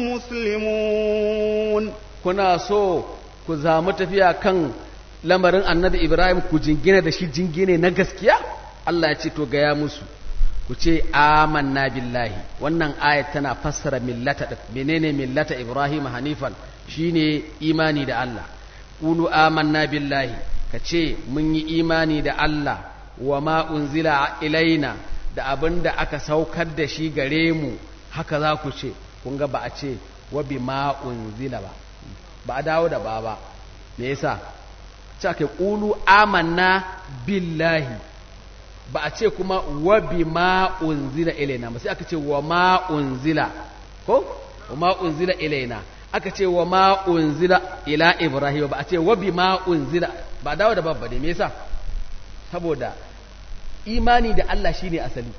مسلمون kuna so ku zamu tafiya kan lamarin annabi Ibrahim ku jingina da shi jingine na gaskiya Allah ya ce to gaya musu ku ce amanna billahi wannan ayat tana fassara millata din menene millata Ibrahim hanifan shine imani da Allah qulu amanna billahi ka ce mun yi imani da Allah wa ma unzila ilaina da abinda aka saukar da shi gare mu haka za ku ce kun ga ba a ce wa bima unzila ba ba a dawo da ba ba me yasa ce ake qulu amanna billahi ba a ce kuma wa bima unzila ilaina ba sai aka ce wa ma unzila ko wa ma unzila ilaina aka ce wa ma unzila ila ibrahim ba a ce wa bima unzila ba dawo da babba ne me yasa saboda imani da Allah shine asali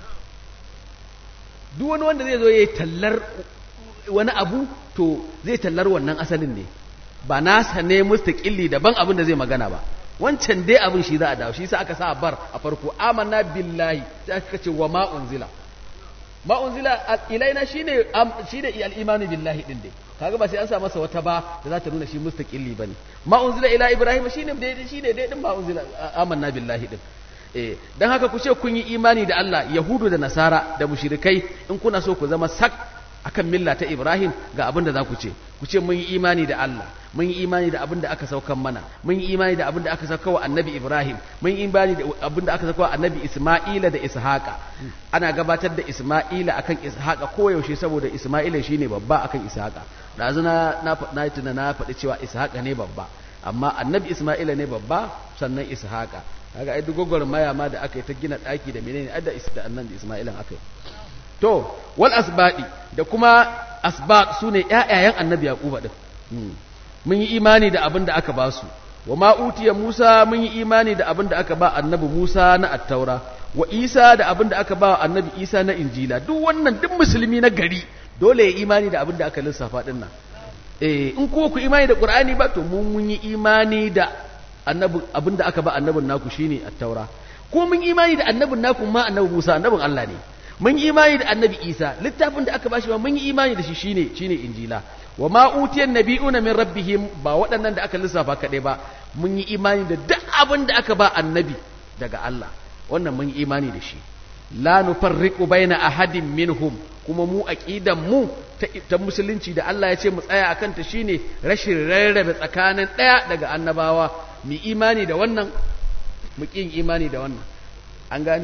duk wani wanda zai zo yayi tallar wani abu to zai tallar wannan asalin ne ba nasa ne mustaqilli daban abin da zai magana ba wancan dai abin shi za a dawo shi sa aka sa bar a farko amanna billahi sai aka ce wa ma unzila ma unzila ilaina shine shine al-imani billahi din dai kaga ba sai an sa masa wata ba da za ta nuna shi mustaqilli bane ma unzila ila ibrahim shine dai shine dai din ma unzila amanna billahi din eh dan haka ku ce kun yi imani da Allah yahudu da nasara da mushrikai in kuna so ku zama sak akan milla ta Ibrahim ga abin da za ku ce ku ce mun yi imani da Allah mun yi imani da abin da aka saukan mana mun yi imani da abin da aka sauka wa annabi Ibrahim mun yi imani da abin da aka sauka wa annabi Isma'ila da Ishaqa ana gabatar da Isma'ila akan Ishaqa koyaushe saboda Isma'ila shine babba akan Ishaqa da na na na tuna na faɗi cewa Ishaqa ne babba amma annabi Isma'ila ne babba sannan Ishaqa kaga ai duk maya ma da aka yi ta gina ɗaki da menene adda da annabi Isma'ilan aka yi to wal asbaɗi da kuma asbaq su ne ‘ya'yayen annabi yaquba ɗin mun yi imani da abin da aka ba su wa ma'utiya musa mun yi imani da abin da aka ba annabi musa na attaura wa isa da abin da aka ba annabi isa na injila duk wannan duk musulmi na gari dole ya imani da abin da aka lissafa ɗin nan eh in ko ku imani da qur'ani ba to mun mun yi imani da annabi abin da aka ba annabin naku shine attaura ko mun imani da annabin naku ma annabi musa annabin Allah ne mun yi imani da annabi isa littafin da aka bashi ma mun yi imani da shi shine shine injila wa ma utiyan nabiyuna min rabbihim ba waɗannan da aka lissafa kaɗai ba mun yi imani da duk abin da aka ba annabi daga Allah wannan mun yi imani da shi la nufarriqu baina ahadin minhum kuma mu aqidan mu ta musulunci da Allah ya ce mu tsaya akan ta shine rashin rarrabe tsakanin ɗaya daga annabawa mu imani da wannan mu kin imani da wannan an gani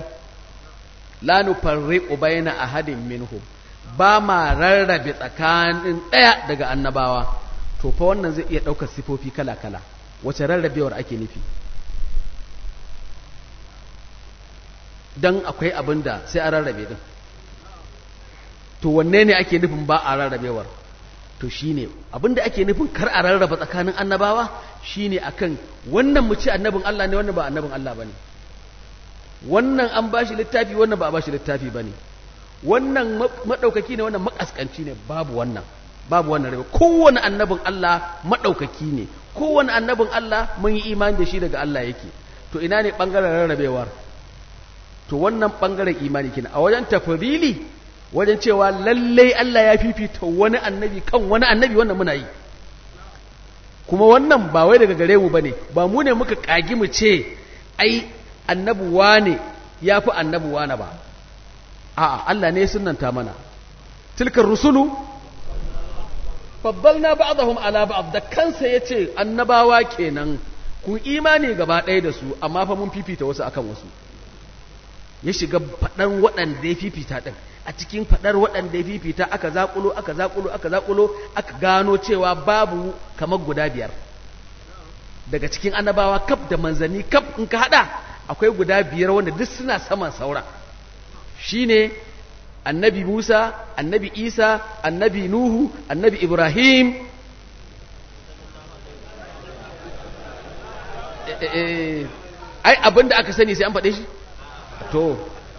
la nufarriqu baina ahadin minhum ba ma rarrabe tsakanin ɗaya daga annabawa to fa wannan zai iya ɗaukar sifofi kala-kala wace rarrabewar ake nufi dan akwai abin da sai a rarrabe din to wanne ne ake nufin ba a rarrabewar to shine abin da ake nufin kar a rarraba tsakanin annabawa shine akan wannan mu ce annabin Allah ne wannan ba annabin Allah bane wannan an ba shi littafi wannan ba a ba shi littafi ba ne wannan maɗaukaki ne wannan makaskanci ne babu wannan babu wannan rabe kowane annabin Allah maɗaukaki ne kowane annabin Allah mun yi imani da shi daga Allah yake to ina ne ɓangaren rarrabewar to wannan ɓangaren imani kina a wajen tafrili wajen cewa lallai Allah ya fifita wani annabi kan wani annabi wannan muna yi kuma wannan ba wai daga gare mu bane ba mu ne muka kagi mu ce ai annabi wane ya fi annabi wane ba a'a Allah ne sunanta mana tilkar rusulu faddalna ba'dahum ala ba'd da kansa yace annabawa kenan kun imani gaba ɗaya da su amma fa mun fifita wasu akan wasu ya shiga faɗan waɗanda ya fifita ɗin a cikin faɗar waɗanda ya fifita aka zaƙulo aka zaƙulo aka zaƙulo aka gano cewa babu kamar guda biyar daga cikin annabawa kaf da manzanni kaf in ka haɗa akwai guda biyar wanda duk suna saman saura shine annabi Musa annabi Isa annabi Nuhu annabi Ibrahim ai abinda aka sani sai an faɗe shi to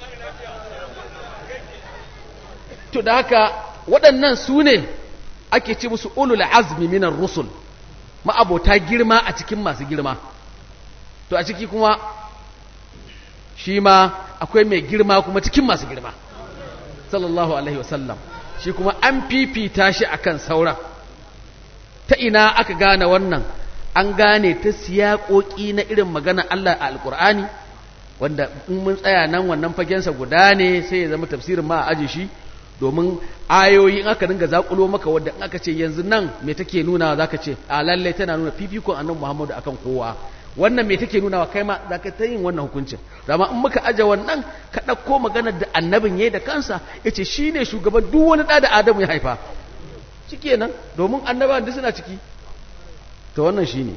to da haka waɗannan su ne ake ce musu ulul azmi minar rusul ma'abota girma a cikin masu girma to a ciki kuma shi ma akwai mai girma kuma cikin masu girma sallallahu alaihi wasallam shi kuma an fifita shi akan sauran ta ina aka gane wannan an gane ta siyaƙoƙi na irin magana Allah a alƙur'ani wanda in mun tsaya nan wannan fagensa guda ne sai ya zama tafsirin ma a aji shi domin ayoyi in aka dinga zakulo maka wadda in aka ce yanzu nan me take nuna zaka ce a lalle tana nuna fifikon annabi Muhammadu akan kowa wannan me take nuna wa kai ma zaka ta yin wannan hukuncin dama in muka aje wannan ka dauko maganar da annabin yayi da kansa yace shine shugaban duk wani da da Adamu ya haifa shikenan domin annabawan duk suna ciki to wannan shine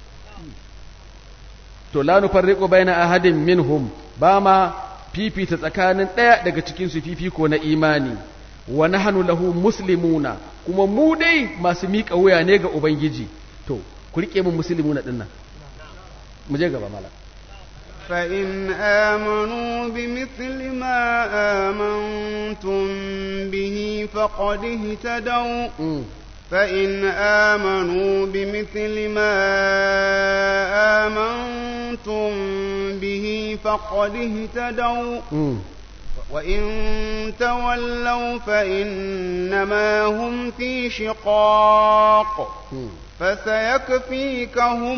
to la nufarriqu baina ahadin minhum ba ma fifita tsakanin ɗaya daga cikin su fifiko na imani wa nahnu lahu muslimuna kuma mu dai masu miƙa wuya ne ga ubangiji to ku rike mun muslimuna din nan mu je gaba malam فإن آمنوا بمثل ما آمنتم به فقد اهتدوا فإن آمنوا بمثل ما آمنتم به فقد اهتدوا وإن تولوا فإنما هم في شقاق فسيكفيكهم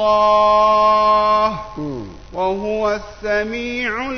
الله وهو السميع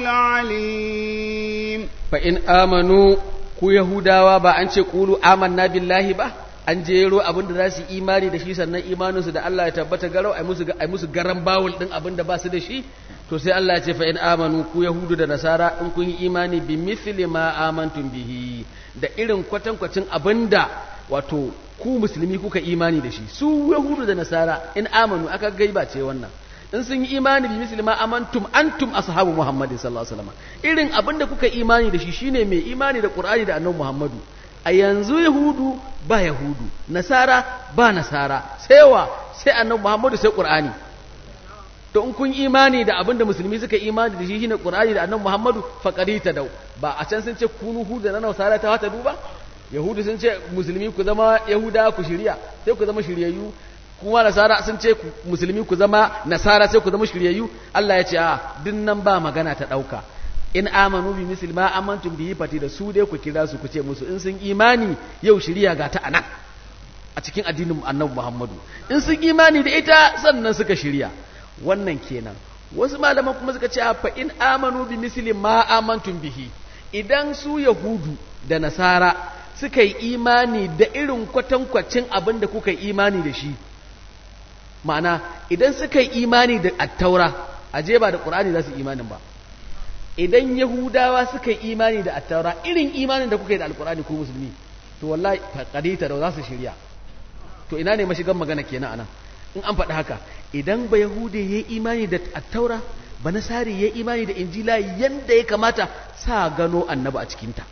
العليم فإن آمنوا ku Yahudawa ba an ce ƙulu amanna billahi ba an jero abin da za su imani da shi sannan imaninsu da Allah ya tabbata garau ai musu ai musu garan bawul din abin da ba su da shi to sai Allah ya ce fa in amanu ku yahudu da nasara in kun yi imani bi mithli ma amantum bihi da irin kwatankwacin abinda wato ku musulmi kuka imani da shi su yahudu da nasara in amanu aka gaiba ce wannan in sun yi imani bi misli ma amantum antum ashabu muhammadin sallallahu alaihi wasallam irin abinda kuka imani da shi shine mai imani da qur'ani da annabi muhammadu a yanzu yahudu ba yahudu nasara ba nasara sai wa sai annabi muhammadu sai qur'ani to in kun imani da abinda musulmi suka imani da shi shine qur'ani da annabi muhammadu faqarita dau ba a can sun ce kunu huda na nasara ta wata duba yahudu sun ce musulmi ku zama yahuda ku shirya sai ku zama shiryayyu kuma nasara sun ce musulmi ku zama nasara sai ku zama shiryayyu Allah ya ce a dinnan ba magana ta dauka in amanu bi misli ma amantum bihi fati da su dai ku kira su ku ce musu in sun imani yau shiriya ga ta anan a cikin addinin annabi Muhammadu in sun imani da ita sannan suka shirya wannan kenan wasu malaman kuma suka ce fa in amanu bi misli ma amantum bihi idan su yahudu da nasara suka yi imani da irin kwatankwacin abin da kuka yi imani da shi ma'ana idan suka yi imani da attaura aje ba da ƙur'ani za su imanin ba idan yahudawa suka yi imani da attaura irin imanin da kuka yi da alƙur'ani ko musulmi to wallahi faƙadita da za su shirya to ina ne mashigan magana kenan anan in an faɗi haka idan ba yahude ya yi imani da attaura ba nasari ya yi imani da injila yanda ya kamata sa gano annabi a cikinta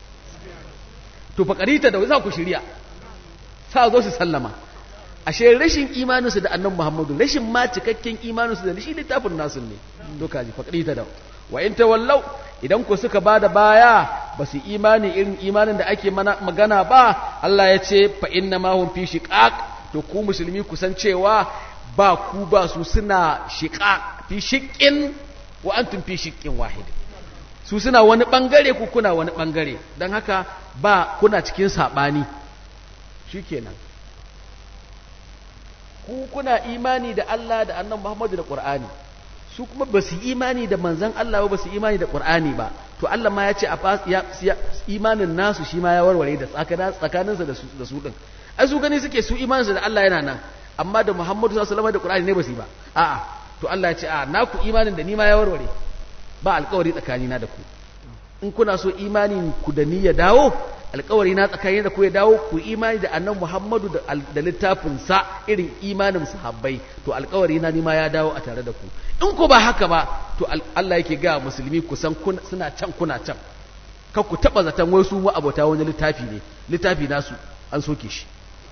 to faƙarita da za ku shirya sa zo su sallama ashe rashin imaninsu da annabi Muhammadu rashin ma cikakken imaninsu da shi littafin nasu ne doka ji faƙarita da wa in tawallau idan ku suka bada baya ba su imani irin imanin da ake magana ba Allah ya ce fa inna ma hum fi shiqaq to ku musulmi ku san cewa ba ku ba su suna shiqaq fi shiqqin wa antum fi shiqqin wahid su suna wani bangare ku kuna wani bangare don haka ba kuna cikin saɓani shikenan ku kuna imani da Allah da annan Muhammadu da Qur'ani su kuma ba su imani da manzan Allah ba su imani da Qur'ani ba to Allah ma ya ce a imanin nasu shi ma ya warware da tsakaninsa da su din ai su gani suke su imaninsa da Allah yana nan amma da Muhammadu sallallahu alaihi da Qur'ani ne ba su yi ba a'a to Allah ya ce a naku imanin da ni ma ya warware ba alkawari tsakanina da ku in kuna so imanin ku da ni ya dawo alkawari na tsakanin da ku ya dawo ku imani da annan Muhammadu da littafin sa irin imanin sahabbai to alkawari na ni ma ya dawo a tare da ku in ku ba haka ba to Allah yake ga musulmi ku san suna can kuna can kar ku taba zaton wai su mu abota wani littafi ne littafi nasu an soke shi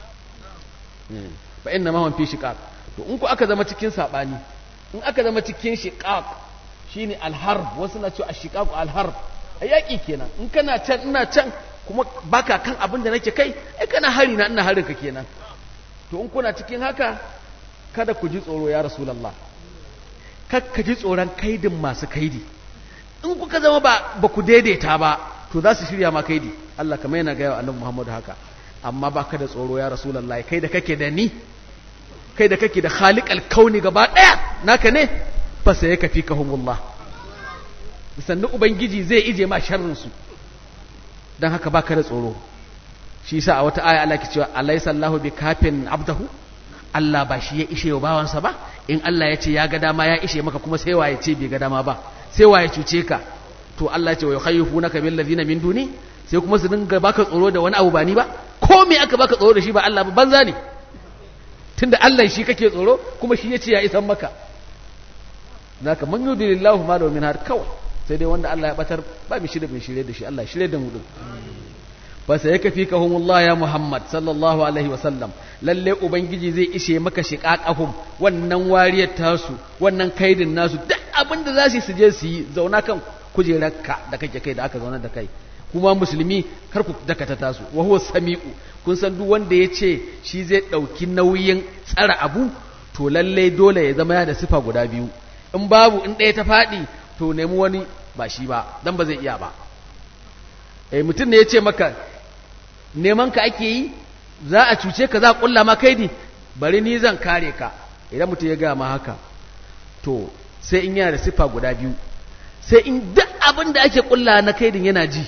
fa inna ma hum fi shiqaq to in ku aka zama cikin sabani in aka zama cikin shiqaq shine alharb wasu na cewa ashiqaq alharb a yaƙi kenan in kana can ina can kuma baka kan abin da nake kai ai kana hari na ina harin ka kenan to in kuna cikin haka kada ku ji tsoro ya rasulullah kakka ji tsoron kaidin masu kaidi in kuka zama ba ba ku daidaita ba to za su shirya ma kaidi Allah kamar yana gaya wa annabi Muhammadu haka amma baka da tsoro ya rasulullahi kai da kake da ni kai da kake da khaliqal kauni gaba daya naka ne fa sai ka fi kahumullah sannan ubangiji zai ije ma sharrin su dan haka baka da tsoro shi yasa a wata aya Allah ke cewa alaysa Allahu bi kafin abdahu Allah ba shi ya ishe wa bawansa ba in Allah ya ce ya ga dama ya ishe maka kuma sai wa ya ce bai ga dama ba sai wa ya cuce ka to Allah ya ce wa yukhayyifuna bil ladina min duni sai kuma su dinga baka tsoro da wani abu ba ni ba ko me aka baka tsoro da shi ba Allah ba banza ne tunda Allah shi kake tsoro kuma shi ya ce ya isan maka zaka man yudilillahu ma lahu min har kawai sai dai wanda Allah ya batar ba mi shirye bin shirye da shi Allah ya shirye da mu din fa sai ka fi kahumullah ya Muhammad sallallahu alaihi wa sallam lalle ubangiji zai ishe maka shiqaqahum wannan wariyar tasu wannan kaidin nasu duk abin da za su je su yi zauna kan kujerarka da kake kai da aka zauna da kai kuma musulmi kar ku dakata tasu wa huwa sami'u kun san duk wanda ya ce shi zai ɗauki nauyin tsara abu to lalle dole ya zama ya da sifa guda biyu in babu in ɗaya ta faɗi to nemi wani ba shi ba dan ba zai iya ba eh mutum ne ya ce maka neman ka ake yi za a cuce ka za a kulla ma kaidi bari ni zan kare ka idan mutum ya gaya ma haka to sai in yana da sifa guda biyu sai in duk abin da ake kulla na kaidin yana ji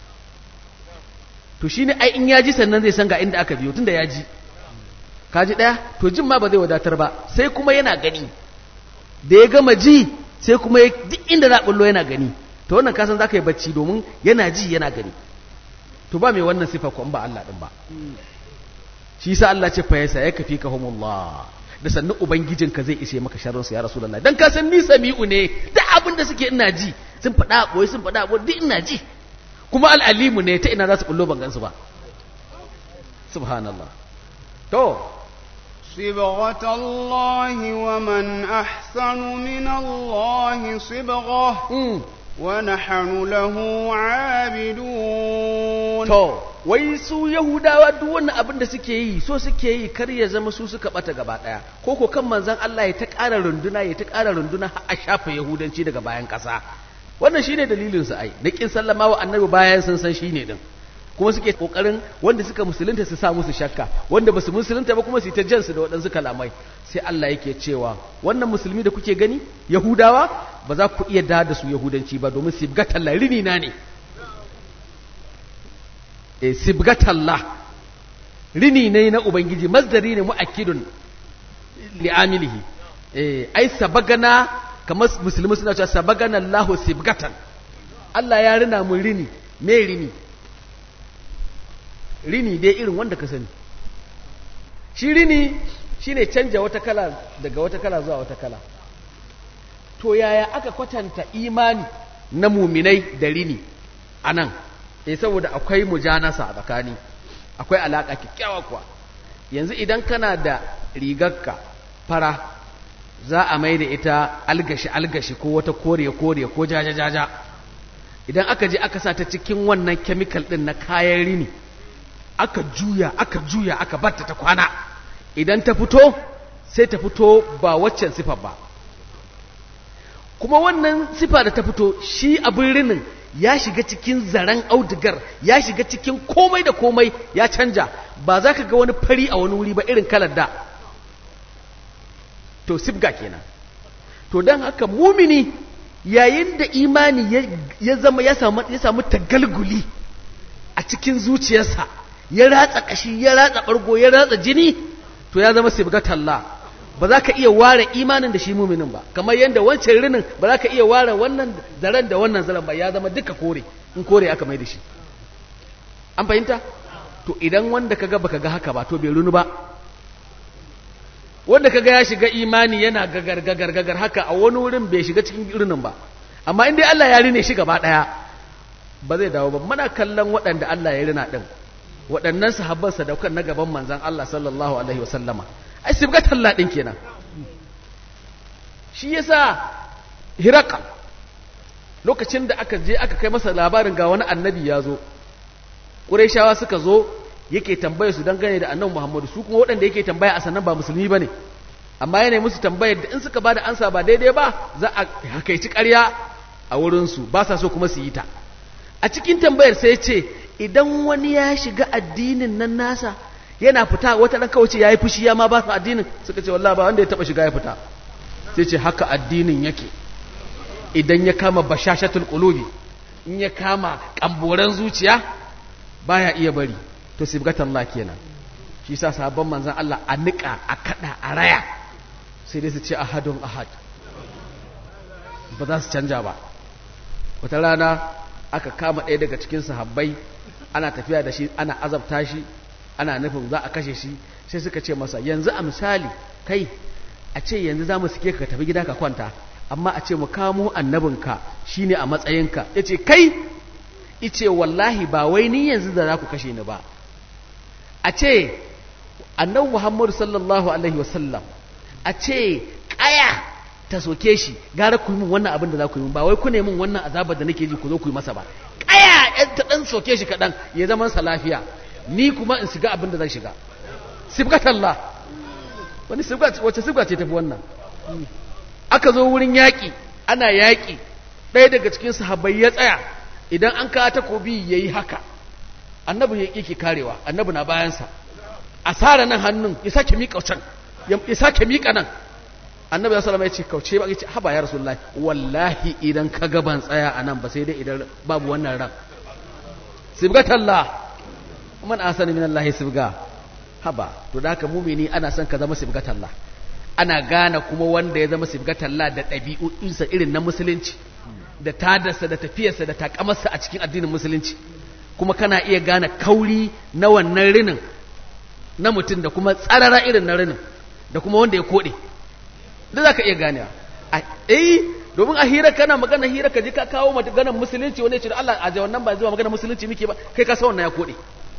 to shine ai in ya ji sannan zai san ga inda aka biyo tunda ya ji ka ji ɗaya to jin ma ba zai wadatar ba sai kuma yana gani da ya gama ji sai kuma duk inda za bullo yana gani to wannan kasan za ka yi bacci domin yana ji yana gani to ba mai wannan sifa ko ba Allah din ba shi sa Allah ce fa yasa yaka fi kahumullah da sannu ubangijinka zai ishe maka sharrin su ya rasulullah dan ka san ni sami'u ne duk abin da suke ina ji sun faɗa boye sun faɗa boye duk ina ji kuma al'alimu ne ta ina za su bullo ban gansu ba subhanallah to صبغة الله ومن أحسن من الله صبغة ونحن له عابدون to wai su yahudawa duk wannan abin da suke yi so suke yi kar ya zama su suka bata gaba daya ko ko kan manzon Allah ya ta ƙara runduna ya ta ƙara runduna har a shafa yahudanci daga bayan ƙasa wannan shine dalilin su ai na kin sallama wa annabi bayan sun san shine din kuma suke kokarin wanda suka musulunta su sa musu shakka wanda basu musulunta ba kuma su ta jansu da waɗansu kalamai sai Allah yake cewa wannan musulmi da kuke gani yahudawa ba za ku iya da da su yahudanci ba domin sibgatalla rini na ne e sibgatalla rini ne na ubangiji masdari ne mu'akkidun li'amilihi eh ai sabagana kamar musulmi suna cewa sabagana Allahu sibgatan Allah ya rina mu rini me rini rini dai irin wanda ka sani shi rini shine canja wata kala daga wata kala zuwa wata kala to yaya aka kwatanta imani na muminai da rini anan eh saboda akwai mujanasa a tsakani akwai alaka kikkiawa kuwa yanzu idan kana da rigarka fara za a mai da ita algashi algashi ko wata kore kore ko jaja jaja idan aka je aka sa ta cikin wannan chemical din na kayan rini aka juya aka juya aka batta ta kwana idan ta fito sai ta fito ba waccan sifar ba kuma wannan sifa da ta fito shi abin rinin ya shiga cikin zaren audigar ya shiga cikin komai da komai ya canja ba za ka ga wani fari a wani wuri ba irin kalar da to sifga kenan to don haka mumini yayin da imani ya zama ya samu tagalguli a cikin zuciyarsa ya ratsa kashi ya ratsa bargo ya ratsa jini to ya zama sibgatalla ba za ka iya ware imanin da shi muminin ba kamar yadda wancan rinin ba za ka iya ware wannan zaren da wannan zaren ba ya zama duka kore in kore aka mai da shi an fahimta to idan wanda kaga baka ga haka ba to bai runu ba wanda kaga ya shiga imani yana gagar gagar gagar haka a wani wurin bai shiga cikin rinin ba amma in dai Allah ya rine shi gaba daya ba zai dawo ba muna kallon waɗanda Allah ya rina din waɗannan sahabban sadaukan na gaban manzan Allah sallallahu alaihi wasallama ai sibga talla din kenan shi yasa hiraka lokacin da aka je aka kai masa labarin ga wani annabi ya zo ƙurayshawa suka zo yake tambaya su dangane da annabi Muhammadu su kuma waɗanda yake tambaya a sannan ba musulmi bane amma yana musu tambayar da in suka ba da ansa ba daidai ba za a hakaici ƙarya a wurinsu ba sa so kuma su yi ta a cikin tambayar sai ce idan wani ya shiga addinin nan nasa yana fita wata ɗan kawai ce ya yi fushi ya ma ba su addinin suka ce wallah ba wanda ya taɓa shiga ya fita sai ce haka addinin yake idan ya kama bashashatul qulubi in ya kama kamboran zuciya baya iya bari to sibgatallah kenan shi sa sabon manzan Allah a niƙa a kaɗa a raya sai dai su ce ahadun ahad ba za su canja ba wata rana aka kama ɗaya daga cikin sahabbai ana tafiya da shi ana azabta shi ana nufin za a kashe shi sai suka ce masa yanzu a misali kai a ce yanzu za mu suke ka tafi gida ka kwanta amma a ce mu kamo annabinka shine a matsayinka ya ce kai ice wallahi ba wai ni yanzu da za ku kashe ni ba a ce annabi muhammadu sallallahu alaihi wasallam a ce kaya ta soke shi gara ku yi min wannan abin da za ku yi min ba wai ku ne min wannan azabar da nake ji ku zo ku yi masa ba kaya yan ta dan soke shi kaɗan ya zama sa lafiya ni kuma in shiga abin da zan shiga sibgatallah wani sibga wace sibga ce tafi wannan aka zo wurin yaƙi ana yaƙi ɗaya daga cikin sahabbai ya tsaya idan an kawo takobi ya yi haka annabi ya yake karewa annabi na bayansa a tsara nan hannun ya sake miƙa can ya sake miƙa nan annabi ya salama ya ce kauce ba ya ce haba ya rasulullahi wallahi idan ka gaban tsaya a nan ba sai dai idan babu wannan ran sibgatallah man asani min Allah sibga haba to da haka mumini ana son ka zama sibgatallah ana gane kuma wanda ya zama sibgatallah da ɗabi'unsa irin na musulunci da tadarsa da tafiyarsa da takamarsa a cikin addinin musulunci kuma kana iya gane kauri na wannan rinin na mutum da kuma tsarara irin na rinin da kuma wanda ya koɗe da za ka iya ganewa eh domin a hira kana magana hira ka ji ka kawo maganar musulunci wanda ya ce da Allah a wannan ba zuwa maganar musulunci muke ba kai ka san wannan ya koɗe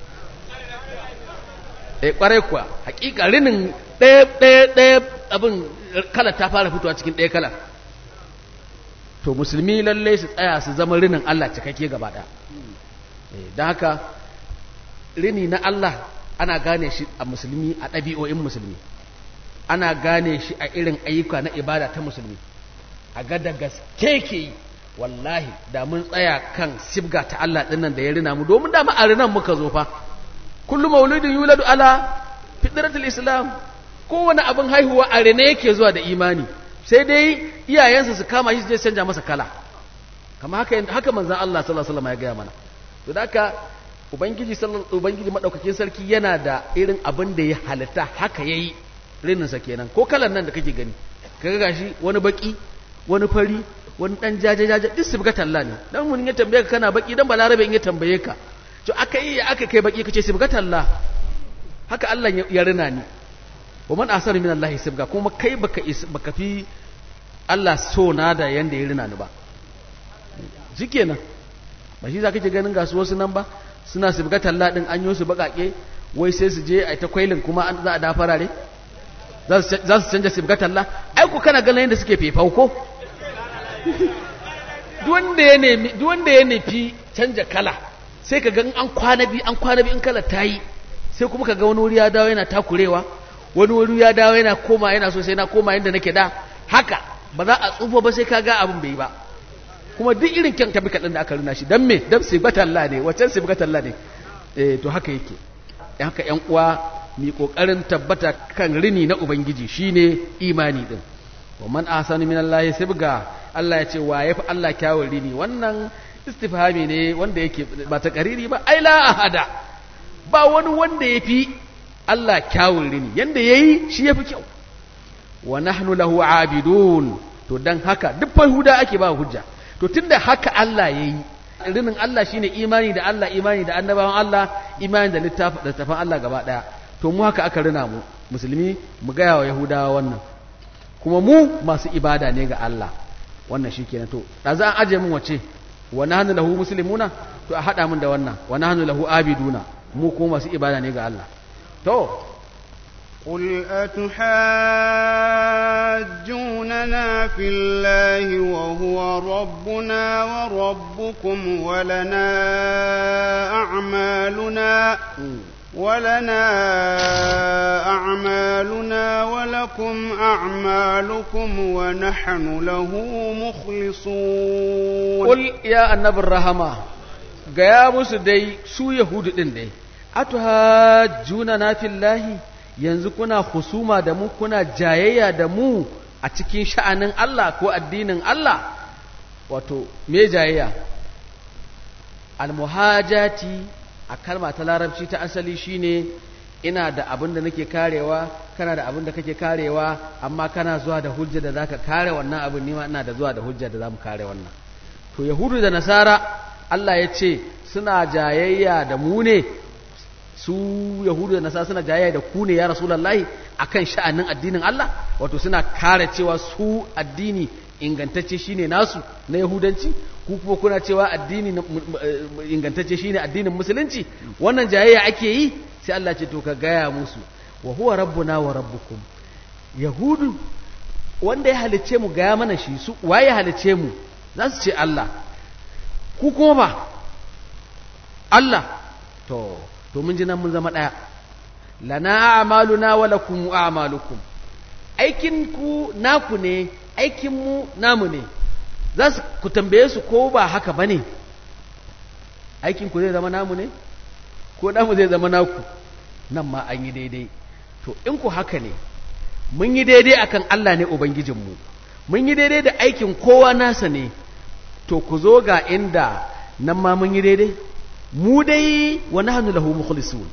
eh kwarai kuwa hakika rinin ɗaya ɗaya ɗaya abin kala ta fara fitowa cikin ɗaya kala to musulmi lalle su tsaya su zama rinin Allah cikakke gaba ɗaya don haka rini na Allah ana gane shi a musulmi a ɗabi'o'in musulmi ana gane shi a irin ayyuka na ibada ta musulmi a ga da gaske ke yi wallahi da mun tsaya kan sibga ta Allah ɗinnan da ya rina mu domin dama a rinan muka zo fa kullum mauludin yuladu ala fitratul islam kowane abin haihuwa a rene yake zuwa da imani sai dai iyayensa su kama shi su je canja masa kala kama haka haka manzon Allah sallallahu alaihi wasallam ya gaya mana to haka ubangiji sallallahu ubangiji madaukakin sarki yana da irin abin da ya halitta haka yayi rinin sa kenan ko kalan nan da kake gani kaga gashi wani baki wani fari wani dan jaje jaje duk su buga talla ne dan mun ya tambaye ka kana baki dan balarabe in ya tambaye ka to aka yi aka kai baki kace su buga talla haka Allah ya rina ni wa man asar min Allah sibga kuma kai baka baka fi Allah so na da yanda ya rina ni ba shikenan ba shi zaka ke ganin gasu wasu nan ba suna sibga talla din an yi su bakake wai sai su je ai ta kwailin kuma an za a da farare za su canja sibga talla ai ku kana ganin yadda suke fefau ko duk wanda ya nemi duk wanda ya nufi canja kala sai ka ga an kwana bi an kwana bi in kala ta yi sai kuma ka ga wani wuri ya dawo yana takurewa wani wuri ya dawo yana koma yana so sai na koma yadda nake da haka ba za a tsufa ba sai ka ga abin bai ba kuma duk irin kyan tabi kaɗan da aka runa shi don me don sibgatalla ne waccan sibgatalla ne eh to haka yake haka yan uwa mi kokarin tabbata kan rini na ubangiji shine imani din wa man ahsanu min Allah sibga Allah ya ce wa yafi Allah kyawun rini wannan istifhami ne wanda yake ba ta kariri ba ai la ahada ba wani wanda yafi Allah kyawun rini yanda yayi shi yafi kyau wa nahnu lahu abidun to dan haka duk huda ake ba hujja to tunda haka Allah yayi rinin Allah shine imani da Allah imani da annabawan Allah imani da littafin Allah gaba daya to mu haka aka rina mu musulmi mu gaya wa yahudawa wannan kuma mu masu ibada ne ga Allah wannan shikenan to da za an aje mun wace wa nahnu lahu muslimuna to a hada mun da wannan wa nahnu lahu abiduna mu kuma masu ibada ne ga Allah to قل أتحاجوننا في الله وهو ربنا وربكم ولنا أعمالنا ولنا أعمالنا ولكم أعمالكم ونحن له مخلصون قل يا النبي الرحمة gaya musu dai su yahudu din dai atuhajjuna na fillahi yanzu kuna husuma da mu kuna jayayya da mu a cikin sha'anin Allah ko addinin Allah wato me jayayya almuhajati a kalma ta larabci ta asali shine ina da abin da nake karewa kana da abin da kake karewa amma kana zuwa da hujja da zaka kare wannan abin nima ina da zuwa da hujja da zamu kare wannan to yahudu da nasara Allah ya ce suna jayayya da mu ne su yahudu da nasara suna jayayya da ku ne ya rasulullahi akan sha'anin addinin Allah wato suna kare cewa su addini ingantacce shine nasu na yahudanci ku kuma kuna cewa addini ingantacce shine addinin musulunci wannan jayayya ake yi sai Allah ce to ka gaya musu wa huwa rabbuna wa rabbukum yahudu wanda ya halice mu gaya mana shi su waye halice mu za su ce Allah ku kuma ba Allah to to mun ji nan mun zama daya lana a'maluna wa lakum a'malukum aikin ku naku ne aikin mu namu ne za su ku tambaye su ko ba haka bane aikin ku zai zama namu ne ko namu zai zama naku nan ma an yi daidai to in ku haka ne mun yi daidai akan Allah ne ubangijinmu mun yi daidai da aikin kowa nasa ne to ku zo ga inda nan ma mun yi daidai mu dai wa nahnu lahu mukhlisun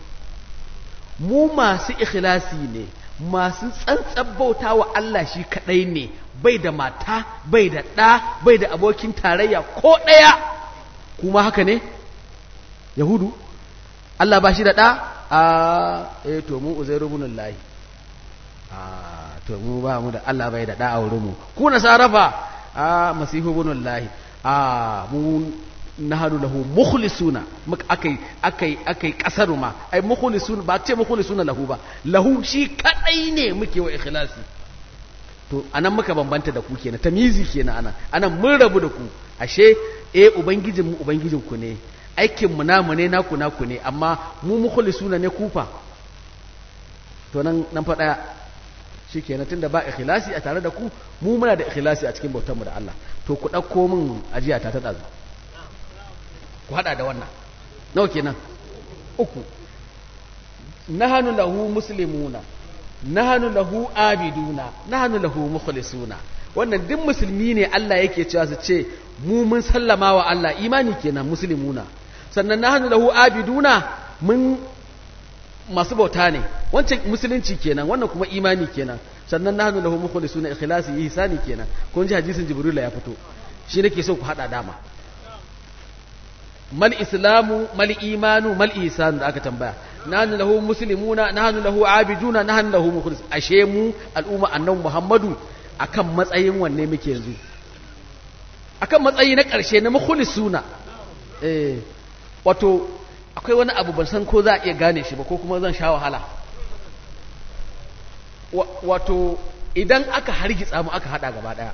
mu masu ikhlasi ne masu tsantsan bauta wa Allah shi kadai ne bai da mata bai da ɗa bai da abokin tarayya ko ɗaya kuma haka ne yahudu Allah ba shi da ɗa a eh to mu uzairu ibn Allah a to mu ba mu da Allah bai da ɗa a wurin mu ku nasarafa a masihu ibn Allah a mu nahadu lahu mukhlisuna akai akai akai kasaru ma ai mukhlisuna ba ce mukhlisuna lahu ba lahu shi kadai ne muke wa ikhlasi to anan muka bambanta da ku kenan tamizi kenan anan anan mun rabu da ku ashe eh ubangijin mu ubangijin ku ne aikin mu namu ne naku naku ne amma mu mukhlisuna ne kufa to nan nan fa daya shikenan tunda ba ikhlasi a tare da ku mu muna da ikhlasi a cikin bautar mu da Allah to ku dauko min ajiya ta ta dazu ku hada da wannan nawa kenan uku nahanu lahu muslimuna nahanu lahu abiduna nahanu lahu mukhlisuna wannan duk musulmi ne Allah yake cewa su ce mu mun sallama wa Allah imani kenan muslimuna sannan nahanu lahu abiduna mun masu bauta ne wancan musulunci kenan wannan kuma imani kenan sannan nahnu lahu mukhlisuna ikhlasi ihsani kenan kun ji hadisin jibril ya fito shi nake so ku hada dama mal islamu mal imanu mal ihsanu da aka tambaya nahnu lahu muslimuna nahnu lahu abiduna nahnu lahu mukhlis ashe mu al'umma annabi muhammadu akan matsayin wanne muke yanzu akan matsayi na ƙarshe na mukhlisuna eh wato akwai wani abu ban san ko za a iya gane shi ba ko kuma zan sha wahala wato idan aka hargitsa mu aka hada gaba daya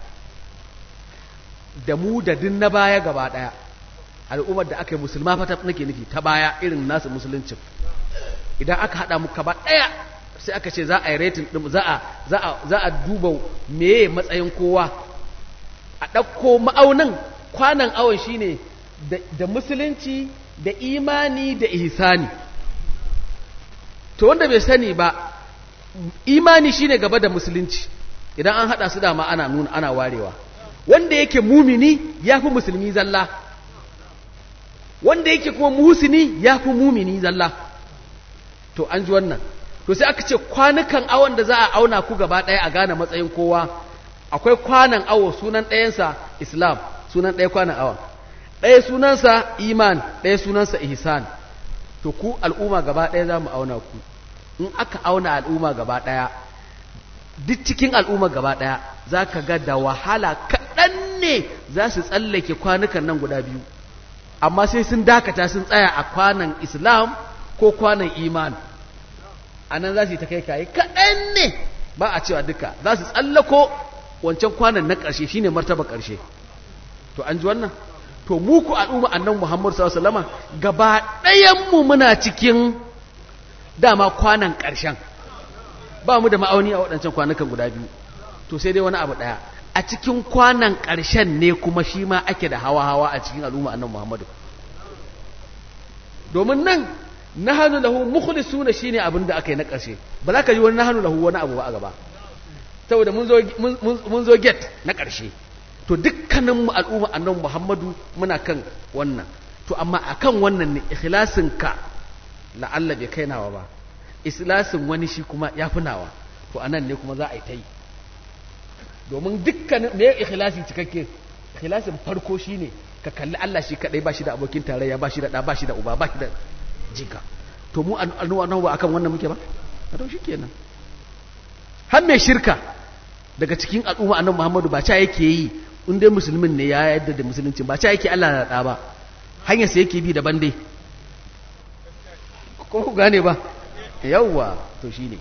da mu da din na baya gaba daya al'ummar da aka yi musulma fata nake nufi ta baya irin nasu musuluncin idan aka hada mu gaba daya sai aka ce za a yi rating din za a za a za a duba meye matsayin kowa a ɗauko ma'aunin kwanan awon shine da musulunci da imani da ihsani to wanda bai sani ba imani shine gaba da musulunci idan an hada su dama ana nuna ana warewa wanda yake mumini yafi musulmi zalla wanda yake kuma muhsini yafi mumini zalla to an ji wannan to sai aka ce kwanukan awon da za a auna ku gaba ɗaya a gane matsayin kowa akwai kwanan awo sunan ɗayansa islam sunan ɗaya kwanan awon ɗaya sunansa iman ɗaya sunansa ihsan to ku al'umma gaba ɗaya za mu auna ku in aka auna al'umma gaba ɗaya duk cikin al'umma gaba ɗaya za ka ga da wahala kaɗan ne za su tsallake kwanukan nan guda biyu amma sai sun dakata sun tsaya a kwanan islam ko kwanan iman a nan za su yi ta kai kayi kaɗan ne ba a cewa duka za su tsallako wancan kwanan na ƙarshe shine martaba ƙarshe to an ji wannan to mu ku al'umma annan Muhammad sallallahu alaihi wasallama gaba ɗayan mu muna cikin dama kwanan ƙarshen ba mu da ma'auni a waɗancan kwanukan guda biyu to sai dai wani abu ɗaya a cikin kwanan ƙarshen ne kuma shi ma ake da hawa-hawa a cikin al'umma annan muhammadu domin nan na hannu lahu mukhlisuna shine abin da aka yi na ƙarshe ba za ka yi wani na hannu lahu wani abu ba a gaba saboda mun zo get na ƙarshe to dukkaninmu al'umma annan muhammadu muna kan wannan to amma akan wannan ne ikhlasin ka la'alla bai kai nawa ba ikhlasin wani shi kuma ya fi nawa to anan ne kuma za a yi ta yi domin dukkanin me ikhlasi cikakke ikhlasin farko shine ka kalli Allah shi kadai ba shi da abokin tarayya ba shi da da ba shi da uba ba shi da jika to mu annabawa ba akan wannan muke ba to shikenan har mai shirka daga cikin al'umma annabi Muhammadu ba cha yake yi in dai musulmin ne ya yadda da musulunci ba cha yake Allah da da ba hanyar sa yake bi daban dai ko ku gane ba yawwa to shine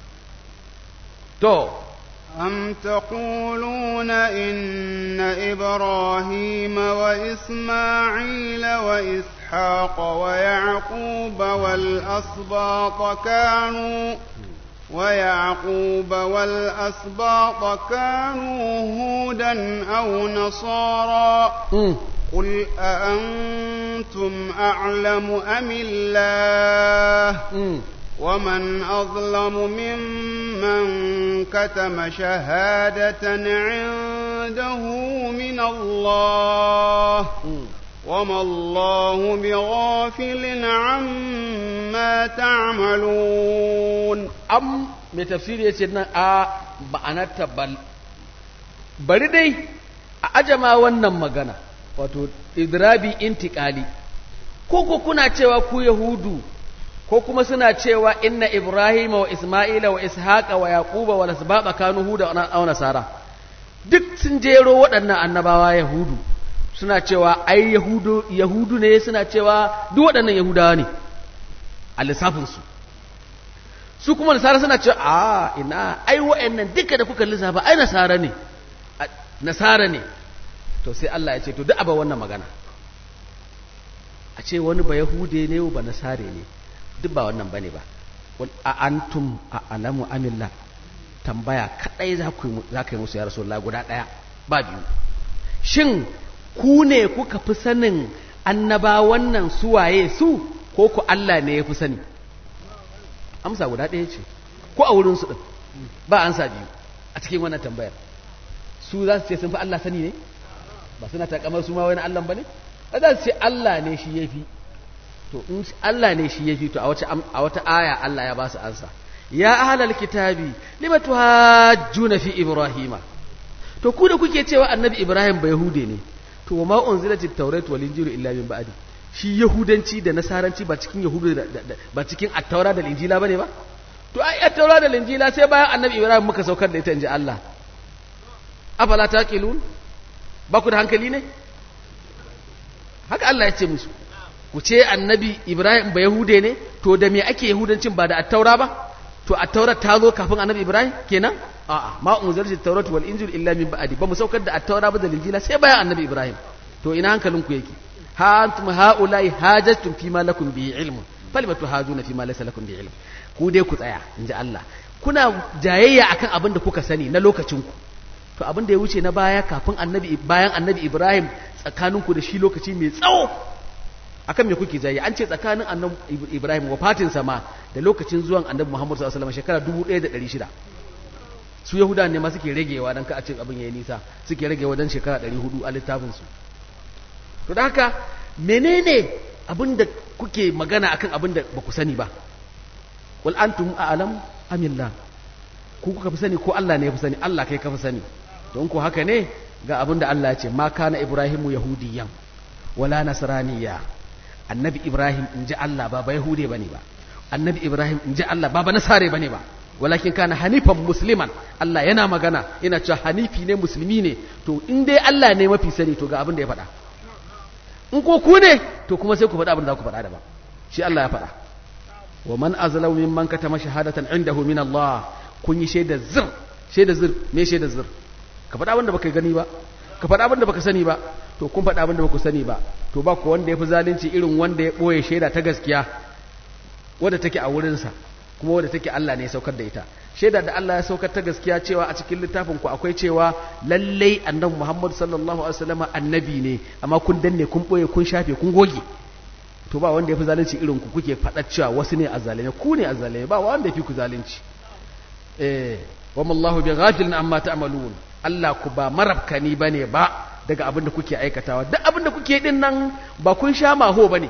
to أم تقولون إن إبراهيم وإسماعيل وإسحاق ويعقوب والأسباط كانوا ويعقوب والأسباط كانوا هودا أو نصارى قل أأنتم أعلم أم الله ومن أظلم ممن كتم شهادة عنده من الله وما الله بغافل عما تعملون أم mai tafsiri ya ce nan a ba'anarta bal bari dai a ajama wannan magana wato idrabi intikali ko ko kuna cewa ku yahudu ko kuma suna cewa inna ibrahima wa isma'ila wa ishaqa wa yaquba wa lasbaqa kanu huda wa nasara duk sun jero waɗannan annabawa yahudu suna cewa ai yahudu yahudu ne suna cewa duk waɗannan yahudawa ne a lissafin su su kuma nasara suna cewa a ina ai wa'annan duka da kuka lissafa ai nasara ne nasara ne to sai Allah ya ce to duk aba wannan magana a ce wani ba yahude ne ba nasare ne duk ba wannan bane ba wal a antum a alamu amillah tambaya kadai za ku za ka yi musu ya rasulullah guda daya ba biyu shin ku ne kuka fi sanin annaba wannan suwaye su ko ku Allah ne ya fi sani amsa guda ɗaya ce ko a wurin su din ba ansa biyu a cikin wannan tambayar su za su ce sun fi Allah sani ne ba suna takamar su ma wani Allah bane ba za su ce Allah ne shi yafi to in Allah ne shi yafi to a wata a wata aya Allah ya ba su ansa ya ahlal kitabi lima tuhajjuna fi ibrahima to ku da kuke cewa annabi ibrahim ba yahude ne to ma unzilatit tawrat wal injilu illa min ba'di shi yahudanci da nasaranci ba cikin yahudu ba cikin at-taura da injila bane ba to ai at-taura da injila sai bayan annabi ibrahim muka saukar da ita inji Allah afala taqilun ba ku da hankali ne haka Allah ya ce musu ku ce annabi Ibrahim ba Yahude ne to da me ake Yahudancin ba da attaura ba to attaura ta zo kafin annabi Ibrahim kenan a'a ma unzilati tawrat wal injil illa min ba'di ba mu saukar da attaura ba da injila sai bayan annabi Ibrahim to ina hankalin ku yake ha antum haula'i hajjatum fi ma lakum bi ilm falima tuhajuna fi ma laysa lakum bi ilm ku dai ku tsaya inji Allah kuna jayayya akan abin da kuka sani na lokacin ku to abin da ya wuce na baya kafin annabi bayan annabi Ibrahim tsakaninku da shi lokaci mai tsawo akan me kuke jayi an ce tsakanin annabi Ibrahim wafatin sama da lokacin zuwan annabi Muhammad sallallahu alaihi wasallam shekara 1600 su yahuda ne ma suke ragewa dan ka a ce abin yayi nisa suke ragewa dan shekara 400 a littafin su to da haka menene abin da kuke magana akan abin da ba ku sani ba wal antum a'lam amillah ku kuka fi sani ko Allah ne ya fi sani Allah kai ka fi sani don ko haka ne ga abin da Allah ya ce ma kana ibrahimu yahudiyan wala nasraniya annabi ibrahim in ji Allah ba ba yahude bane ba annabi ibrahim in ji Allah ba ba nasare bane ba walakin kana hanifan musliman Allah yana magana yana cewa hanifi ne musulmi ne to in dai Allah ne mafi sani to ga abin da ya faɗa in ko ku ne to kuma sai ku faɗa abin da za ku faɗa da ba shi Allah ya faɗa wa man azlamu mimman katama shahadatan indahu min Allah kun yi shaidar zir shaidar zir me shaidar zir ka faɗa abin da baka gani ba ka faɗa abin da baka sani ba to kun faɗa abin da baku sani ba to ba ku wanda ya fi zalunci irin wanda ya ɓoye shaida ta gaskiya wadda take a wurinsa kuma wadda take Allah ne ya saukar da ita shaida da Allah ya saukar ta gaskiya cewa a cikin littafin ku akwai cewa lallai annabi Muhammad sallallahu alaihi wasallam annabi ne amma kun danne kun boye kun shafe kun goge to ba wanda ya fi zalunci irin ku kuke faɗa cewa wasu ne azzalime ku ne azzalime ba wanda ya fi ku zalunci eh wa mallahu bi ghafilin amma ta'malun Allah ku ba marabkani bane ba daga abin da kuke aikatawa duk abin da kuke din nan ba kun sha maho bane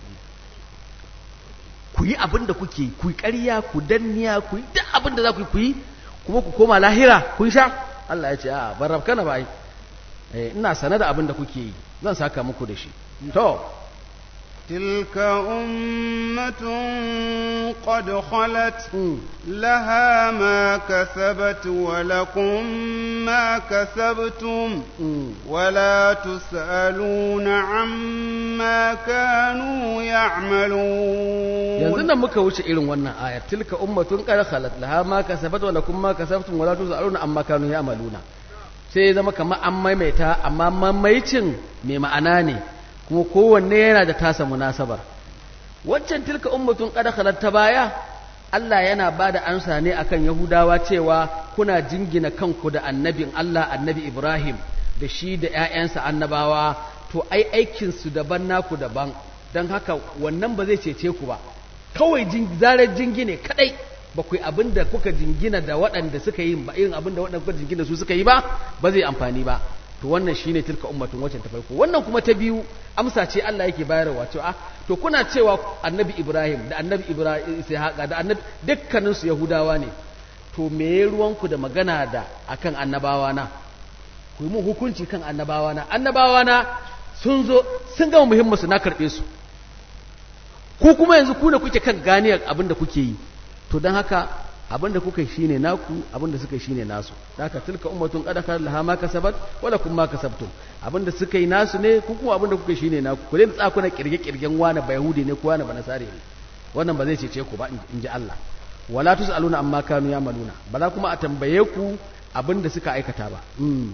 ku yi abin da kuke ku yi ƙarya ku danniya ku yi duk abin da za ku yi ku yi kuma ku koma lahira kun sha Allah ya ce a ban rabkana ba ai ina sane da abin da kuke yi zan saka muku da shi to تلك أمة قد خلت لها ما كسبت ولكم ما كسبتم ولا تسألون عما كانوا يعملون yanzu nan muka wuce irin wannan ayar tilka ummatun qad khalat laha ma kasabat wa lakum ma kasabtum wala tusaluna amma kanu ya'maluna sai zama kamar an maimaita amma mamaicin mai ma'ana ne kuma kowanne yana da tasa munasabar waccan tilka ummatun qad khalat ta baya Allah yana bada amsa ne akan Yahudawa cewa kuna jingina kanku da annabin Allah annabi Ibrahim da shi da ƴaƴansa annabawa to ai aikin su daban naku daban dan haka wannan ba zai cece ku ba kawai zarar jingine kadai ba ku yi abin da kuka jingina da waɗanda suka yi ba irin abin da waɗanda kuka jingina su suka yi ba ba zai amfani ba to wannan shine tilka ummatun wacce ta farko wannan kuma ta biyu amsa ce Allah yake bayarwa cewa to kuna cewa annabi Ibrahim da annabi Ibrahim Ishaqa da annabi dukkanin su Yahudawa ne to me ruwan ku da magana da akan annabawa na ku yi mun hukunci kan annabawa na annabawa na sun zo sun gama muhimmin su na karbe su ku kuma yanzu ku ne kuke kan ganiyar abin da kuke yi to don haka abin da kuka yi shine naku abin da suka yi shine nasu haka tilka ummatun qad khalat laha ma kasabat wala kum ma kasabtum abin da suka yi nasu ne ku kuma abin da kuka yi shine naku ku dai tsaka kuna kirge kirgen wani ba yahudi ne ko wani ba nasare ne wannan ba zai cece ku ba in ji Allah wala tusaluna amma kanu yamaluna ba za kuma a tambaye ku abin da suka aikata ba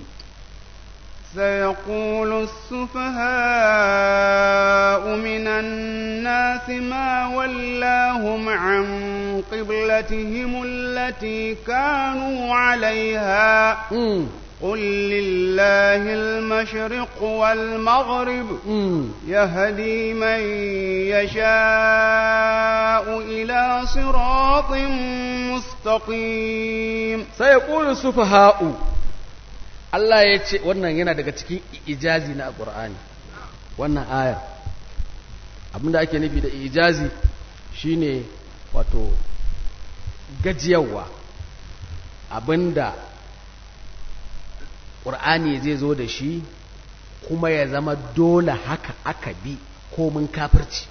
سيقول السفهاء من الناس ما ولاهم عن قبلتهم التي كانوا عليها قل لله المشرق والمغرب يهدي من يشاء إلى صراط مستقيم سيقول السفهاء Allah ya ce wannan yana daga cikin ijazi na Qur'ani wannan ayar abinda ake nufi da ijazi shine wato gajiyarwa abinda Qur'ani zai zo da shi kuma ya zama dole haka aka bi komin kafirci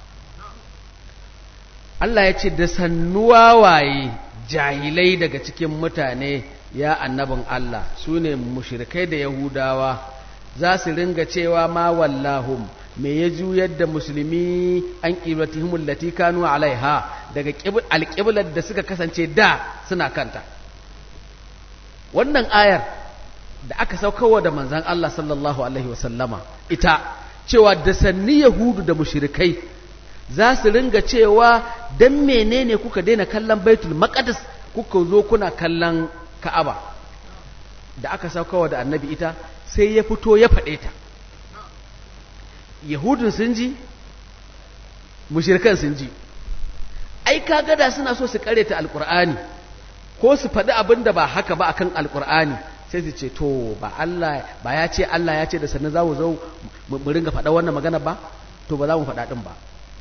Allah ya ce da sannuwa waye jahilai daga cikin mutane ya annabin Allah su ne mushrikai da Yahudawa za su ringa cewa ma wallahum me ya juyar da musulmi an qiblatihim allati kanu alaiha daga alqiblar da suka kasance da suna kanta wannan ayar da aka saukarwa da manzon Allah sallallahu alaihi wasallama ita cewa da sanni yahudu da mushrikai za su ringa cewa dan menene kuka daina kallon baitul maqdis kuka zo kuna kallon ka'aba da aka saukawa da annabi ita sai ya fito ya faɗe ta yahudun sun ji mushirkan sun ji ai kaga da suna so su ta alkur'ani ko su faɗi abin da ba haka ba akan alkur'ani sai su ce to ba Allah ba ya ce Allah ya ce da sannan za mu zo mu ringa faɗa wannan magana ba to ba za mu faɗa ɗin ba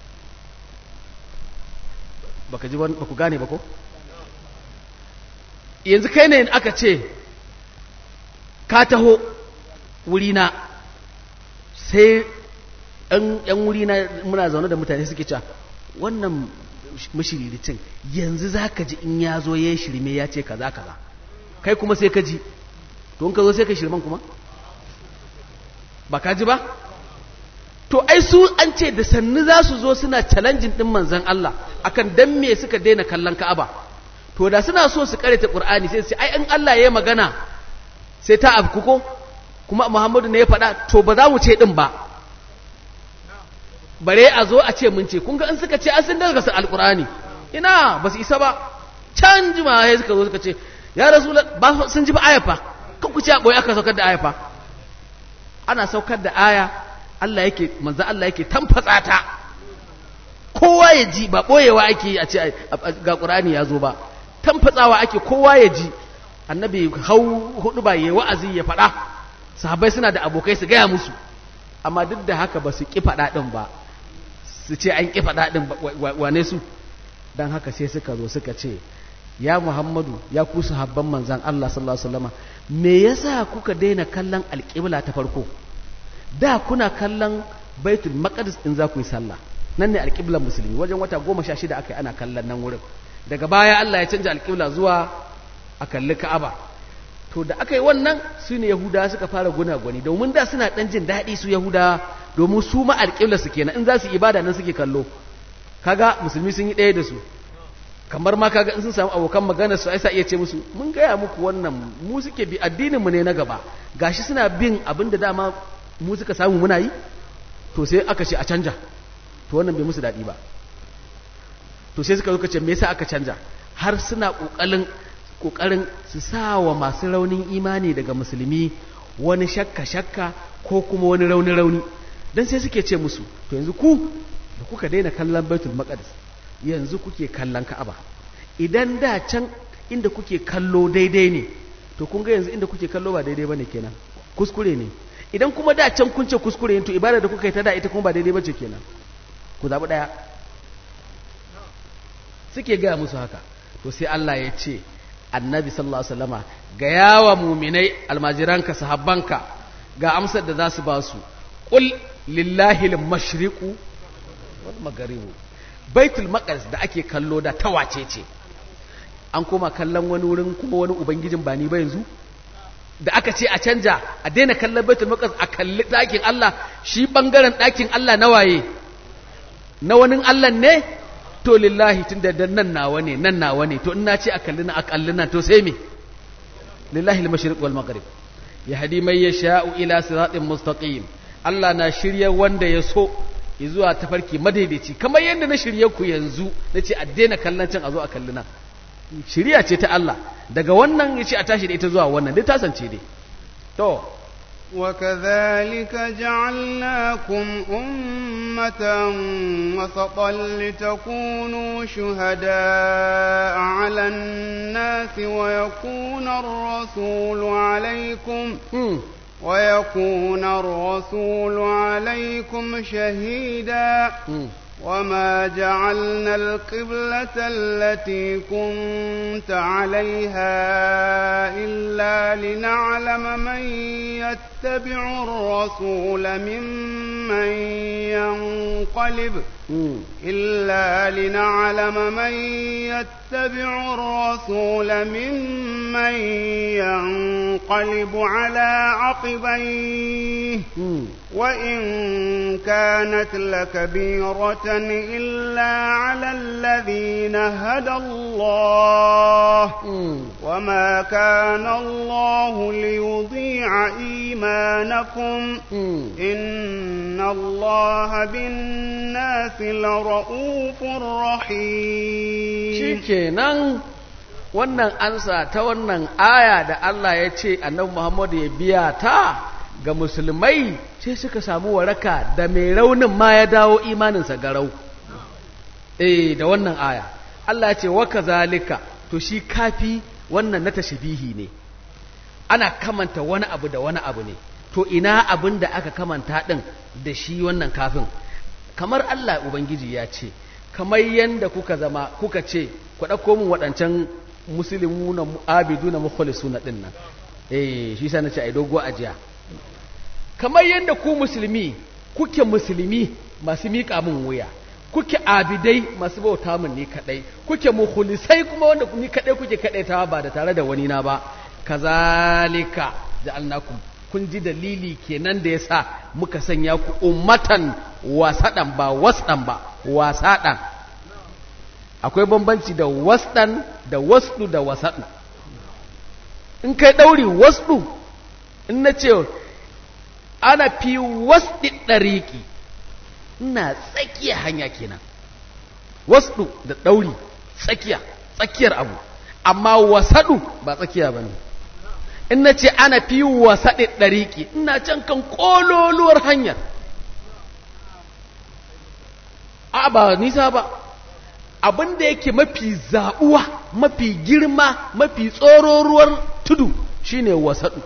baka ji ba ku gane ba ko yanzu kai ne aka ce ka taho wurina sai ‘yan wurina muna zaune da mutane suke cewa wannan mashiriricin yanzu za ka ji in ya zo ya yi shirme ya ce kaza kaza kai kuma sai ka ji to in ka zo sai ka shirman kuma ba ka ji ba to ai su an ce da sannu za su zo suna challenging din manzan Allah akan dan me suka daina kallon Ka'aba to da suna so su karanta Qur'ani sai su ai in Allah ya magana sai ta afku ko kuma Muhammadu ne ya faɗa to ba za mu ce din ba bare a zo a ce mun ce kun ga in suka ce an sun daga su alqur'ani ina ba su isa ba can jima sai suka zo suka ce ya rasul ba sun ji ba aya fa kan ku ce a boye aka saukar da aya fa ana saukar da aya Allah yake manzo Allah yake tamfatsa ta kowa ya ji ba boyewa ake yi a ce ga qur'ani ya zo ba tamfatsawa ake kowa ya ji annabi hau hudu ba yayi wa'azi ya faɗa sahabbai suna da abokai su gaya musu amma duk da haka ba su ƙi faɗa ɗin ba su ce an ƙi faɗa ɗin wane su don haka sai suka zo suka ce ya muhammadu ya ku sahabban manzan Allah sallallahu alaihi wasallama me yasa kuka daina kallon alƙibla ta farko da kuna kallon baitul maqdis in za ku yi sallah nan ne alƙiblan musulmi wajen wata goma sha shida aka yi ana kallon nan wurin daga baya Allah ya canja alƙibla zuwa a kalli ka'aba to da aka yi wannan su ne yahudawa suka fara gunagwani domin da suna ɗan jin daɗi su yahudawa domin su ma alƙibla su kenan in za su ibada nan suke kallo kaga musulmi sun yi ɗaya da su kamar ma kaga in sun samu abokan magana su aisa iya ce musu mun gaya muku wannan mu suke bi addininmu ne na gaba gashi suna bin abin da dama mu suka samu muna yi to sai aka ce a canja to wannan bai musu daɗi ba to sai suka zo ce me yasa aka canja har suna ƙoƙarin ƙoƙarin su sa wa masu raunin imani daga musulmi wani shakka-shakka ko kuma wani rauni-rauni don sai suke ce musu to yanzu ku da kuka daina kallon baitul maqdis yanzu kuke kallon ka'aba idan da can inda kuke kallo daidai ne to kun ga yanzu inda kuke kallo ba daidai bane kenan kuskure ne idan kuma da can kun ce kuskure ne to ibada da kuka yi ta da ita kuma ba daidai bace kenan ku zabi daya suke gaya musu haka to sai Allah ya ce annabi sallallahu alaihi wasallama ga yawa muminai almajiranka sahabbanka ga amsar da za su ba su qul lillahi al-mashriqu wal magharibu baitul maqdis da ake kallo da tawace ce an koma kallon wani wurin kuma wani ubangijin ba ni ba yanzu da aka ce a canja a daina kallon baitul maqdis a kalli ɗakin Allah shi bangaren ɗakin Allah na waye na wani Allah ne to lillahi tun da nan nawa ne nan nawa ne to in na ce a kalli na a kalli nan to sai me lillahi al-mashriq wal maghrib yahdi man yasha'u ila siratin mustaqim Allah na shirye wanda ya so zuwa tafarki madaidaici kamar yadda na shirye ku yanzu na ce a daina kallon can a zo a kalli nan shirya ce ta Allah daga wannan ya ce a tashi da ita zuwa wannan duk tasance dai to وكذلك جعلناكم أمة وسطا لتكونوا شهداء على الناس ويكون الرسول عليكم ويكون الرسول عليكم شهيدا وما جعلنا القبلة التي كنت عليها إلا لنعلم من يتبع الرسول ممن ينقلب إلا لنعلم من يتبع الرسول ممن ينقلب على عقبيه وإن كانت لكبيرة إلا على الذين هدى الله وما كان الله ليضيع إيمانكم إن الله بالناس لرؤوف رحيم shikenan wannan ansa ta wannan aya da Allah ya ce annabi Muhammad ya biya ta ga musulmai sai suka samu waraka da mai raunin ma ya dawo imaninsa garau eh da wannan aya Allah ya ce wa kazalika to shi kafi wannan na tashbihi ne ana kamanta wani abu da wani abu ne to ina abin da aka kamanta din da shi wannan kafin kamar Allah ubangiji ya ce kamar yanda kuka zama kuka ce ku ɗauko min waɗancan musulmi na abidu na mukhlisu na ɗin nan eh shi sa na ce ai dogo ajiya kamar yanda ku musulmi kuke musulmi masu miƙa min wuya kuke abidai masu bauta min ni kadai kuke mukhlisai kuma wanda ni kadai kuke kadaitawa ba da tare da wani na ba kazalika ja'alnakum kun ji dalili kenan da yasa muka sanya ku ummatan wasadan ba wasdan ba wasadan akwai bambanci da wasdan da wasdu da wasadu in kai dauri wasdu in na ce ana fi wasdi ɗariƙi ina tsakiya hanya kenan wasdu da ɗauri tsakiya tsakiyar abu amma wasadu ba tsakiya ba ne in na ce ana fi wasaɗe ɗariƙi ina can kan ƙololuwar hanyar a ba nisa ba abin da yake mafi zaɓuwa mafi girma mafi tsororuwar tudu shine wasaɗu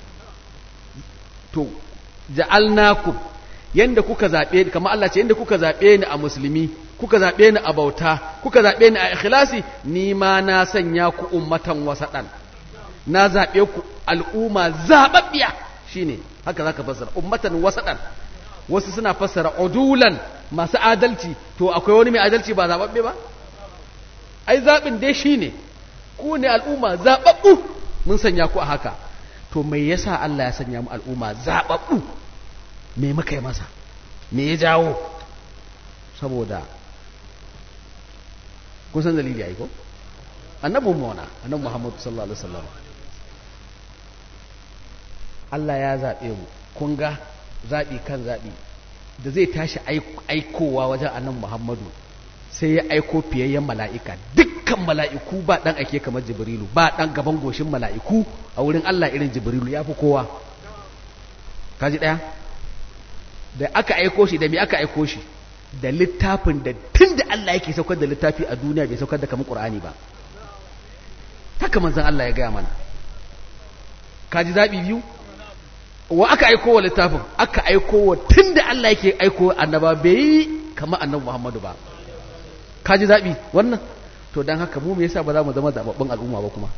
to ja'alnakum yanda kuka zaɓe ni kamar Allah ce yanda kuka zaɓe ni a musulmi kuka zaɓe ni a bauta kuka zaɓe ni a ikhlasi ni ma na sanya ku ummatan wasaɗan na zaɓe ku al'umma zaɓaɓɓiya shine haka zaka fassara ummatan wasaɗan wasu suna fassara udulan masu adalci to akwai wani mai adalci ba zaɓaɓɓe ba ai zaɓin dai shine ku ne al'umma zaɓaɓɓu mun sanya ku a haka to mai yasa Allah ya sanya mu al'umma zaɓaɓɓu me muka yi masa me ya jawo saboda kun san dalili ai ko annabin mu wana annabi Muhammad sallallahu alaihi wasallam Allah ya zaɓe mu kun ga zaɓi kan zaɓi da zai tashi aikowa wajen annabi Muhammadu sai ya aiko fiyayyen mala'ika dukkan mala'iku ba ɗan ake kamar jibrilu ba ɗan gaban goshin mala'iku a wurin Allah irin jibrilu ya fi kowa kaji ɗaya da aka aiko shi da me aka aiko shi da littafin da tun da Allah yake saukar da littafi a duniya bai saukar da kamar ƙur'ani ba haka manzan Allah ya gaya mana kaji zaɓi biyu wa aka aiko wa littafin aka aiko wa tun da Allah yake aiko annaba bai yi kamar annabi Muhammadu ba kaji zaɓi wannan to don haka mu me yasa ba za mu zama zaɓaɓɓen al'umma ba kuma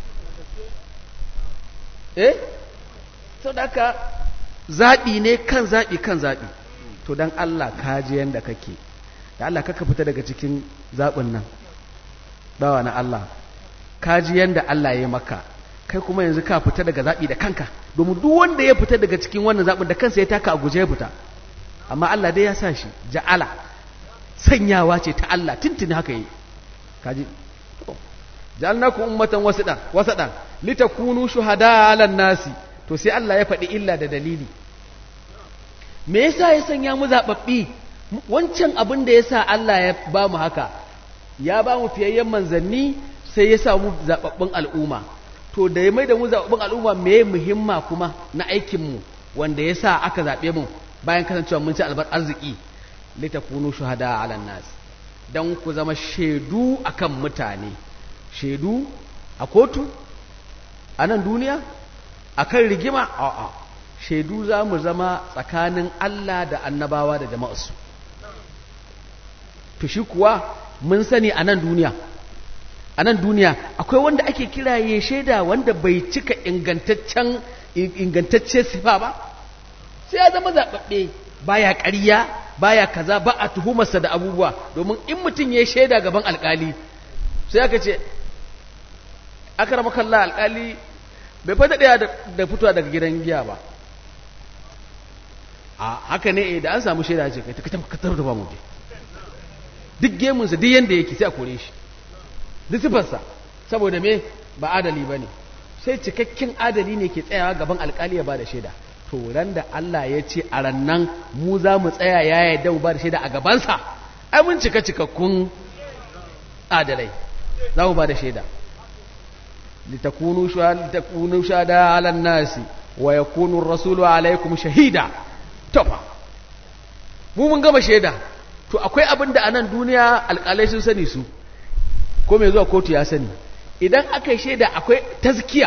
eh to da haka zaɓi ne kan zaɓi kan zaɓi to don Allah kaji yanda kake da Allah kaka fita daga cikin zaɓin nan bawa na Allah kaji yanda Allah ya maka kai kuma yanzu ka fita daga zaɓi da kanka domin duk wanda ya fita daga cikin wannan zaɓin da kansa ya taka a guje ya fita amma Allah dai ya sa shi ja'ala sanyawa ce ta Allah tuntuni haka yi kaji to ja'alnakum ummatan wasadan wasadan litakunu shuhada 'alan nasi to sai Allah ya faɗi illa da dalili me yasa ya sanya mu zababbi wancan abin da yasa Allah ya ba mu haka ya ba mu fiyayyen manzanni sai ya sa mu zababbin al'umma to da ya mai da mu zababbin al'umma me muhimma kuma na aikin mu wanda yasa aka zabe mu bayan kasancewa mun ci albar arziki litakunu shuhada 'alan nas dan ku zama shaidu akan mutane shaidu a kotu a nan duniya akan rigima a'a shaidu za mu zama tsakanin Allah da annabawa da jama'arsu to shi kuwa mun sani a nan duniya a nan duniya akwai wanda ake kiraye shaida wanda bai cika ingantaccen ingantacce sifa ba sai ya zama zaɓaɓɓe baya ƙarya baya kaza ba a tuhumarsa da abubuwa domin in mutum ya shaida gaban alƙali sai aka ce aka rama kalla alƙali bai fata ɗaya da fitowa daga gidan giya ba a haka ne da an samu shaida ce kai ta katar da ba mu je duk gemunsa duk yanda yake sai a kore shi duk sifarsa saboda me ba adali ba ne sai cikakken adali ne ke tsayawa gaban alkali ya ba da shaida to ran da Allah ya ce a rannan mu za mu tsaya ya yadda mu ba da shaida a gabansa ai mun cika cikakkun adalai za mu ba da shaida litakunu litakunu shada ala nasi wa yakunu ar-rasulu alaikum shahida to mu mun gama shaida to akwai abin da a nan duniya alƙalai sun sani su ko mai zuwa kotu ya sani idan aka yi shaida akwai tazkiya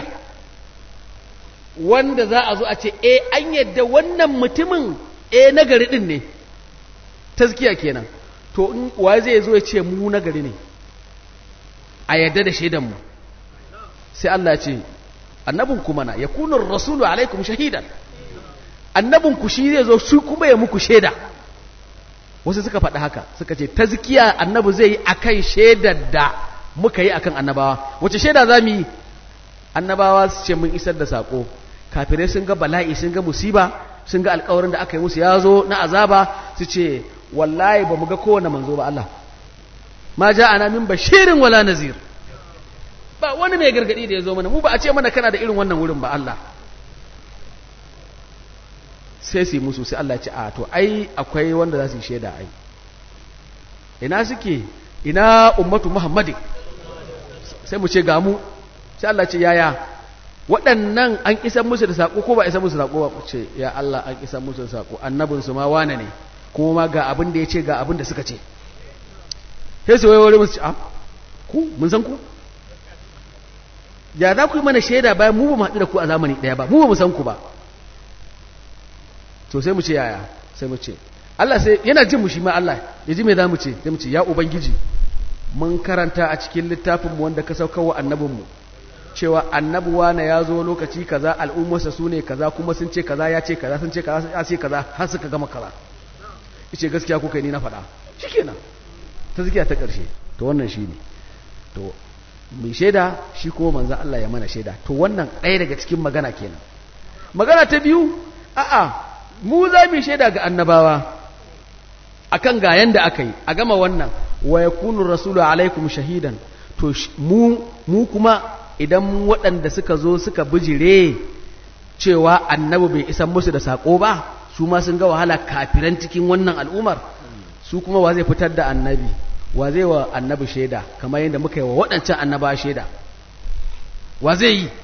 wanda za a zo a ce e an yadda wannan mutumin e nagari din ne tazkiya kenan to in wa zai zo ya ce mu nagari ne a yadda da shaidanmu sai Allah ya ce annabin kuma na ya kunar rasulu alaikum shahidan annabin ku shi zai zo shi kuma ya muku shaida wasu suka faɗi haka suka ce tazkiya annabi zai yi akan shaidar da muka yi akan annabawa wace shaida za mu yi annabawa su ce mun isar da saƙo kafirai sun ga bala'i sun ga musiba sun ga alƙawarin da aka yi musu ya zo na azaba su ce wallahi ba mu ga kowane manzo ba Allah ma ja ana min bashirin wala nazir ba wani mai gargadi da ya zo mana mu ba a ce mana kana da irin wannan wurin ba Allah sai su yi musu sai Allah ya ce a to ai akwai wanda za su yi shaida ai ina suke ina ummatu muhammadin sai mu ce ga mu sai Allah ce yaya waɗannan an isa musu da saƙo ko ba isa musu da saƙo ba ce ya Allah an isa musu da saƙo annabinsu ma wane ne kuma ma ga abin da ya ce ga abin da suka ce sai su waiware musu a ku mun san ku ya za ku yi mana shaida bayan mu ba mu haɗu da ku a zamani ɗaya ba mu ba mu san ku ba to sai mu ce yaya sai mu ce Allah sai yana jin mu shi ma Allah ya ji me za mu ce sai mu ce ya ubangiji mun karanta a cikin littafinmu wanda ka saukarwa annabinmu cewa annabuwa na ya zo lokaci kaza al'ummarsa su ne kaza kuma sun ce kaza ya ce kaza sun ce kaza ya ce kaza har suka gama kaza ice gaskiya kuka ni na faɗa shikenan ta zikiya ta ƙarshe to wannan shi ne to mai shaida shi kuma manzan Allah ya mana shaida to wannan ɗaya daga cikin magana kenan magana ta biyu a'a mu za mu shaida ga annabawa akan ga yanda aka yi a gama wannan wa yakunu rasulu alaikum shahidan to mu mu kuma idan waɗanda suka zo suka bijire cewa annabi bai isan musu da sako ba su ma sun ga wahala kafiran cikin wannan al'umar su kuma wa zai fitar da annabi wa zai wa annabi shaida kamar yadda muka yi wa waɗancan annaba shaida wa zai yi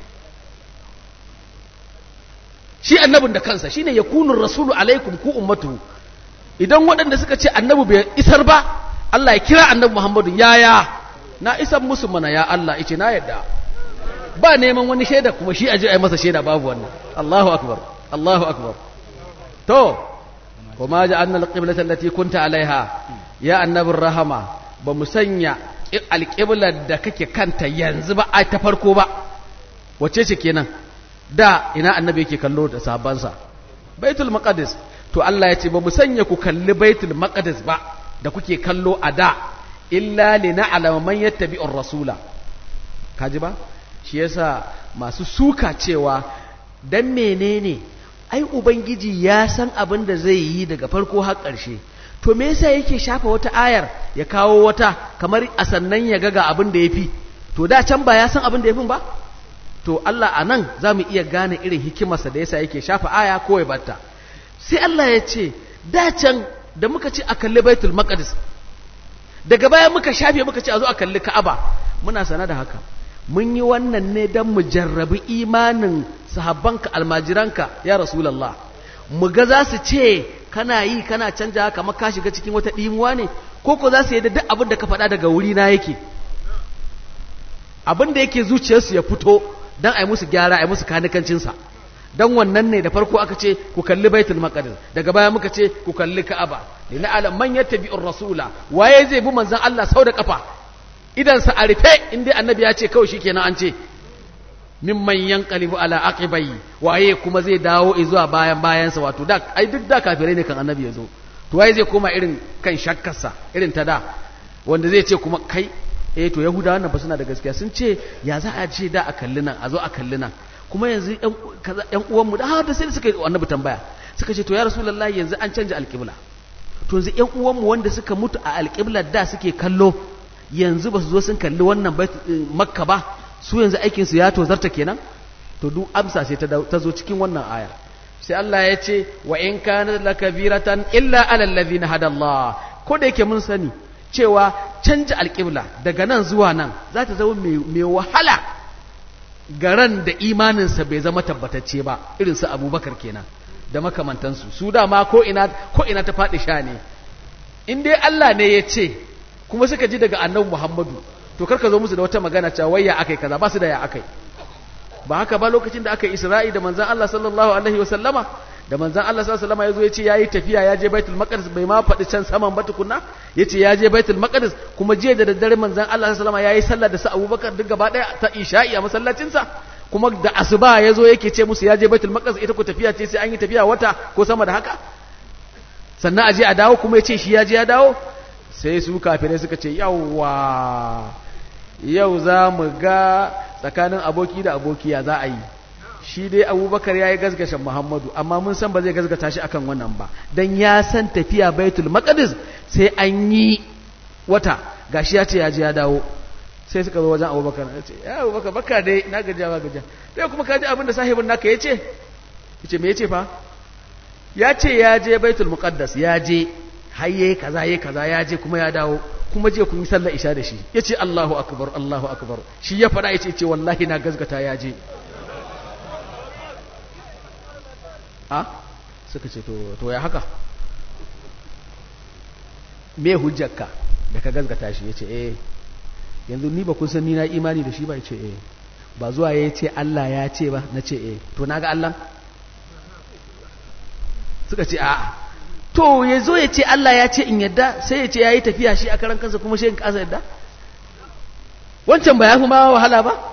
shi annabin da kansa shine yakunu rasulu alaikum ku ummatu idan waɗanda suka ce annabi bai isar ba Allah ya kira annabi Muhammadu yaya na isar musu mana ya Allah ice na yadda ba neman wani shaida kuma shi aje ai masa shaida babu wannan Allahu akbar Allahu akbar to kuma ja'alna alqiblata allati kunta alaiha ya annabin rahama ba mu sanya alqiblar da kake kanta yanzu ba ai ta farko ba wacce ce kenan da ina annabi yake kallo da sahabbansa baitul maqdis to Allah ya ce ba mu sanya ku kalli baitul maqdis ba da kuke kallo a da illa li na'lama man yattabi'ur rasula kaji ba shi yasa masu suka cewa dan menene ai ubangiji ya san abin da zai yi daga farko har ƙarshe to me yasa yake shafa wata ayar ya kawo wata kamar a sannan ya ga abin da yafi to da can ba ya san abin da yafin ba to Allah a nan za mu iya gane irin hikimarsa da yasa yake shafa aya ko ya batta sai Allah ya ce da can da muka ce a kalli baitul maqdis daga baya muka shafe muka ce a zo a kalli ka'aba muna sana da haka mun yi wannan ne don mu jarrabi imanin sahabbanka almajiranka ya rasulallah mu ga za su ce kana yi kana canja kamar ka shiga cikin wata ɗimuwa ne ko ko za su yi da duk abin da ka faɗa daga wuri na yake abin da yake zuciyarsu ya fito don a yi musu gyara a yi musu kanikancinsa don wannan ne da farko aka ce ku kalli baitul maqdis daga baya muka ce ku kalli ka'aba lina alam man yattabi'ur rasula waye zai bi manzon Allah sau da kafa idan sa a rufe inda annabi ya ce kawai shikenan an ce mimman yanqalibu ala aqibai waye kuma zai dawo zuwa bayan bayansa wato da ai duk da kafirai ne kan annabi ya zo to waye zai koma irin kan shakkarsa irin ta da wanda zai ce kuma kai eh to yahudawa nan ba suna da gaskiya sun ce ya za a ce da a kalli nan a zo a kalli nan kuma yanzu ‘yan uwanmu da har da sai suka yi annabi tambaya suka ce to ya rasulullahi yanzu an canja alƙibla to yanzu ‘yan uwanmu wanda suka mutu a alƙiblar da suke kallo yanzu ba su zo sun kalli wannan makka ba su yanzu aikinsu ya tozarta kenan to duk amsa sai ta zo cikin wannan aya sai Allah ya ce wa in kana lakabiratan illa alal ladina hadallah ko da yake mun sani cewa canja alƙibla daga nan zuwa nan za ta zama mai wahala garan da imaninsa bai zama tabbatacce ba irin su abubakar kenan da makamantansu su dama ko ina ko ina ta faɗi sha ne in dai Allah ne ya ce kuma suka ji daga annabi Muhammadu to karka zo musu da wata magana cewa wai ya akai kaza ba su da ya akai ba haka ba lokacin da aka yi Isra'i da manzon Allah sallallahu alaihi wa sallama da manzon Allah sallallahu alaihi wa sallama yazo ya ce yayi tafiya ya je Baitul Maqdis bai ma faɗi can saman ba tukunna yace ya je Baitul Maqdis kuma jiya da daddare manzon Allah sallallahu alaihi wa sallama yayi sallah da sa Abubakar duk gaba daya ta Isha'i a masallacinsa kuma da asuba yazo yake ce musu ya je Baitul Maqdis ita ko tafiya ce sai an yi tafiya wata ko sama da haka sannan aje a dawo kuma yace shi ya je ya dawo sai su kafirai suka ce yawwa yau za mu ga tsakanin aboki da abokiya za a yi shi dai abubakar ya yi gazgashin muhammadu amma mun san ba zai gazgata shi akan wannan ba don ya san tafiya baitul maqdis sai an yi wata gashi ya ce ya je ya dawo sai suka zo wajen abubakar ya ce ya abubakar baka dai na gajiya ba gajiya sai kuma ka ji abin da sahibin naka ya ce ya ce me ya ce fa ya ce ya je baitul muqaddas ya je har yayi kaza yayi kaza ya je kuma ya dawo kuma je kun yi sallar isha da shi yace Allahu akbar Allahu akbar shi ya fada yace ce wallahi na gazgata ya je a suka ce to to ya haka me hujjarka da ka gazgata shi yace eh yanzu ni ba kun san ni na imani da shi ba yace eh ba zuwa ya ce Allah ya ce ba na ce eh to na ga Allah suka ce a'a to ya zo ya ce Allah ya ce in yadda sai ya ce ya yi tafiya shi a karan kansa kuma shi in kasa yadda wancan ba ya fi ma wahala ba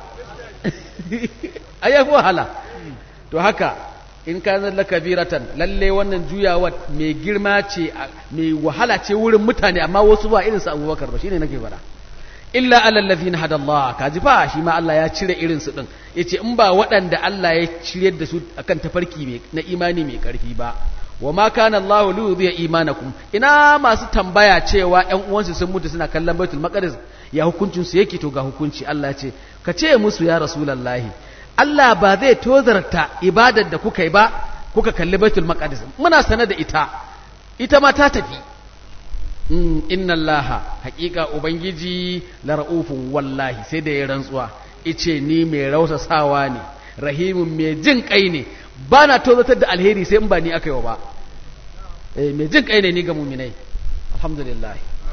ai ya fi wahala to haka in ka zalla kabiratan lalle wannan juyawa mai girma ce mai wahala ce wurin mutane amma wasu ba irin su abubakar ba shine nake fara illa alal ladhina hada Allah kaji fa shi ma Allah ya cire irin su din yace in ba waɗanda Allah ya cire da su akan tafarki na imani mai karfi ba wa ma kana Allah li yudhi'a imanakum ina masu tambaya cewa ƴan uwansu sun mutu suna kallon Baitul Maqdis ya hukuncin su yake to ga hukunci Allah ce ka ce musu ya Rasulullahi Allah ba zai tozarta ibadar da kuka yi ba kuka kalli Baitul Maqdis muna sanar da ita ita ma ta tafi inna allaha haƙiƙa ubangiji la ra'ufun wallahi sai da ya rantsuwa ice ni mai rausasawa ne rahimun mai jin kai ne ba na tozatar da alheri sai in ba ni aka yi ba eh mai jin kai ne ni ga muminai alhamdulillah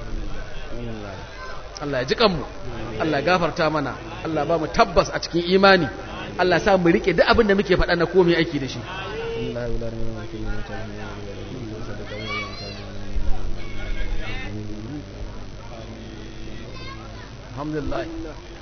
Allah ya ji kanmu Allah ya gafarta mana Allah ba mu tabbas a cikin imani Allah sa mu rike duk abin da muke faɗa na komai aiki da shi Allah ya الحمد لله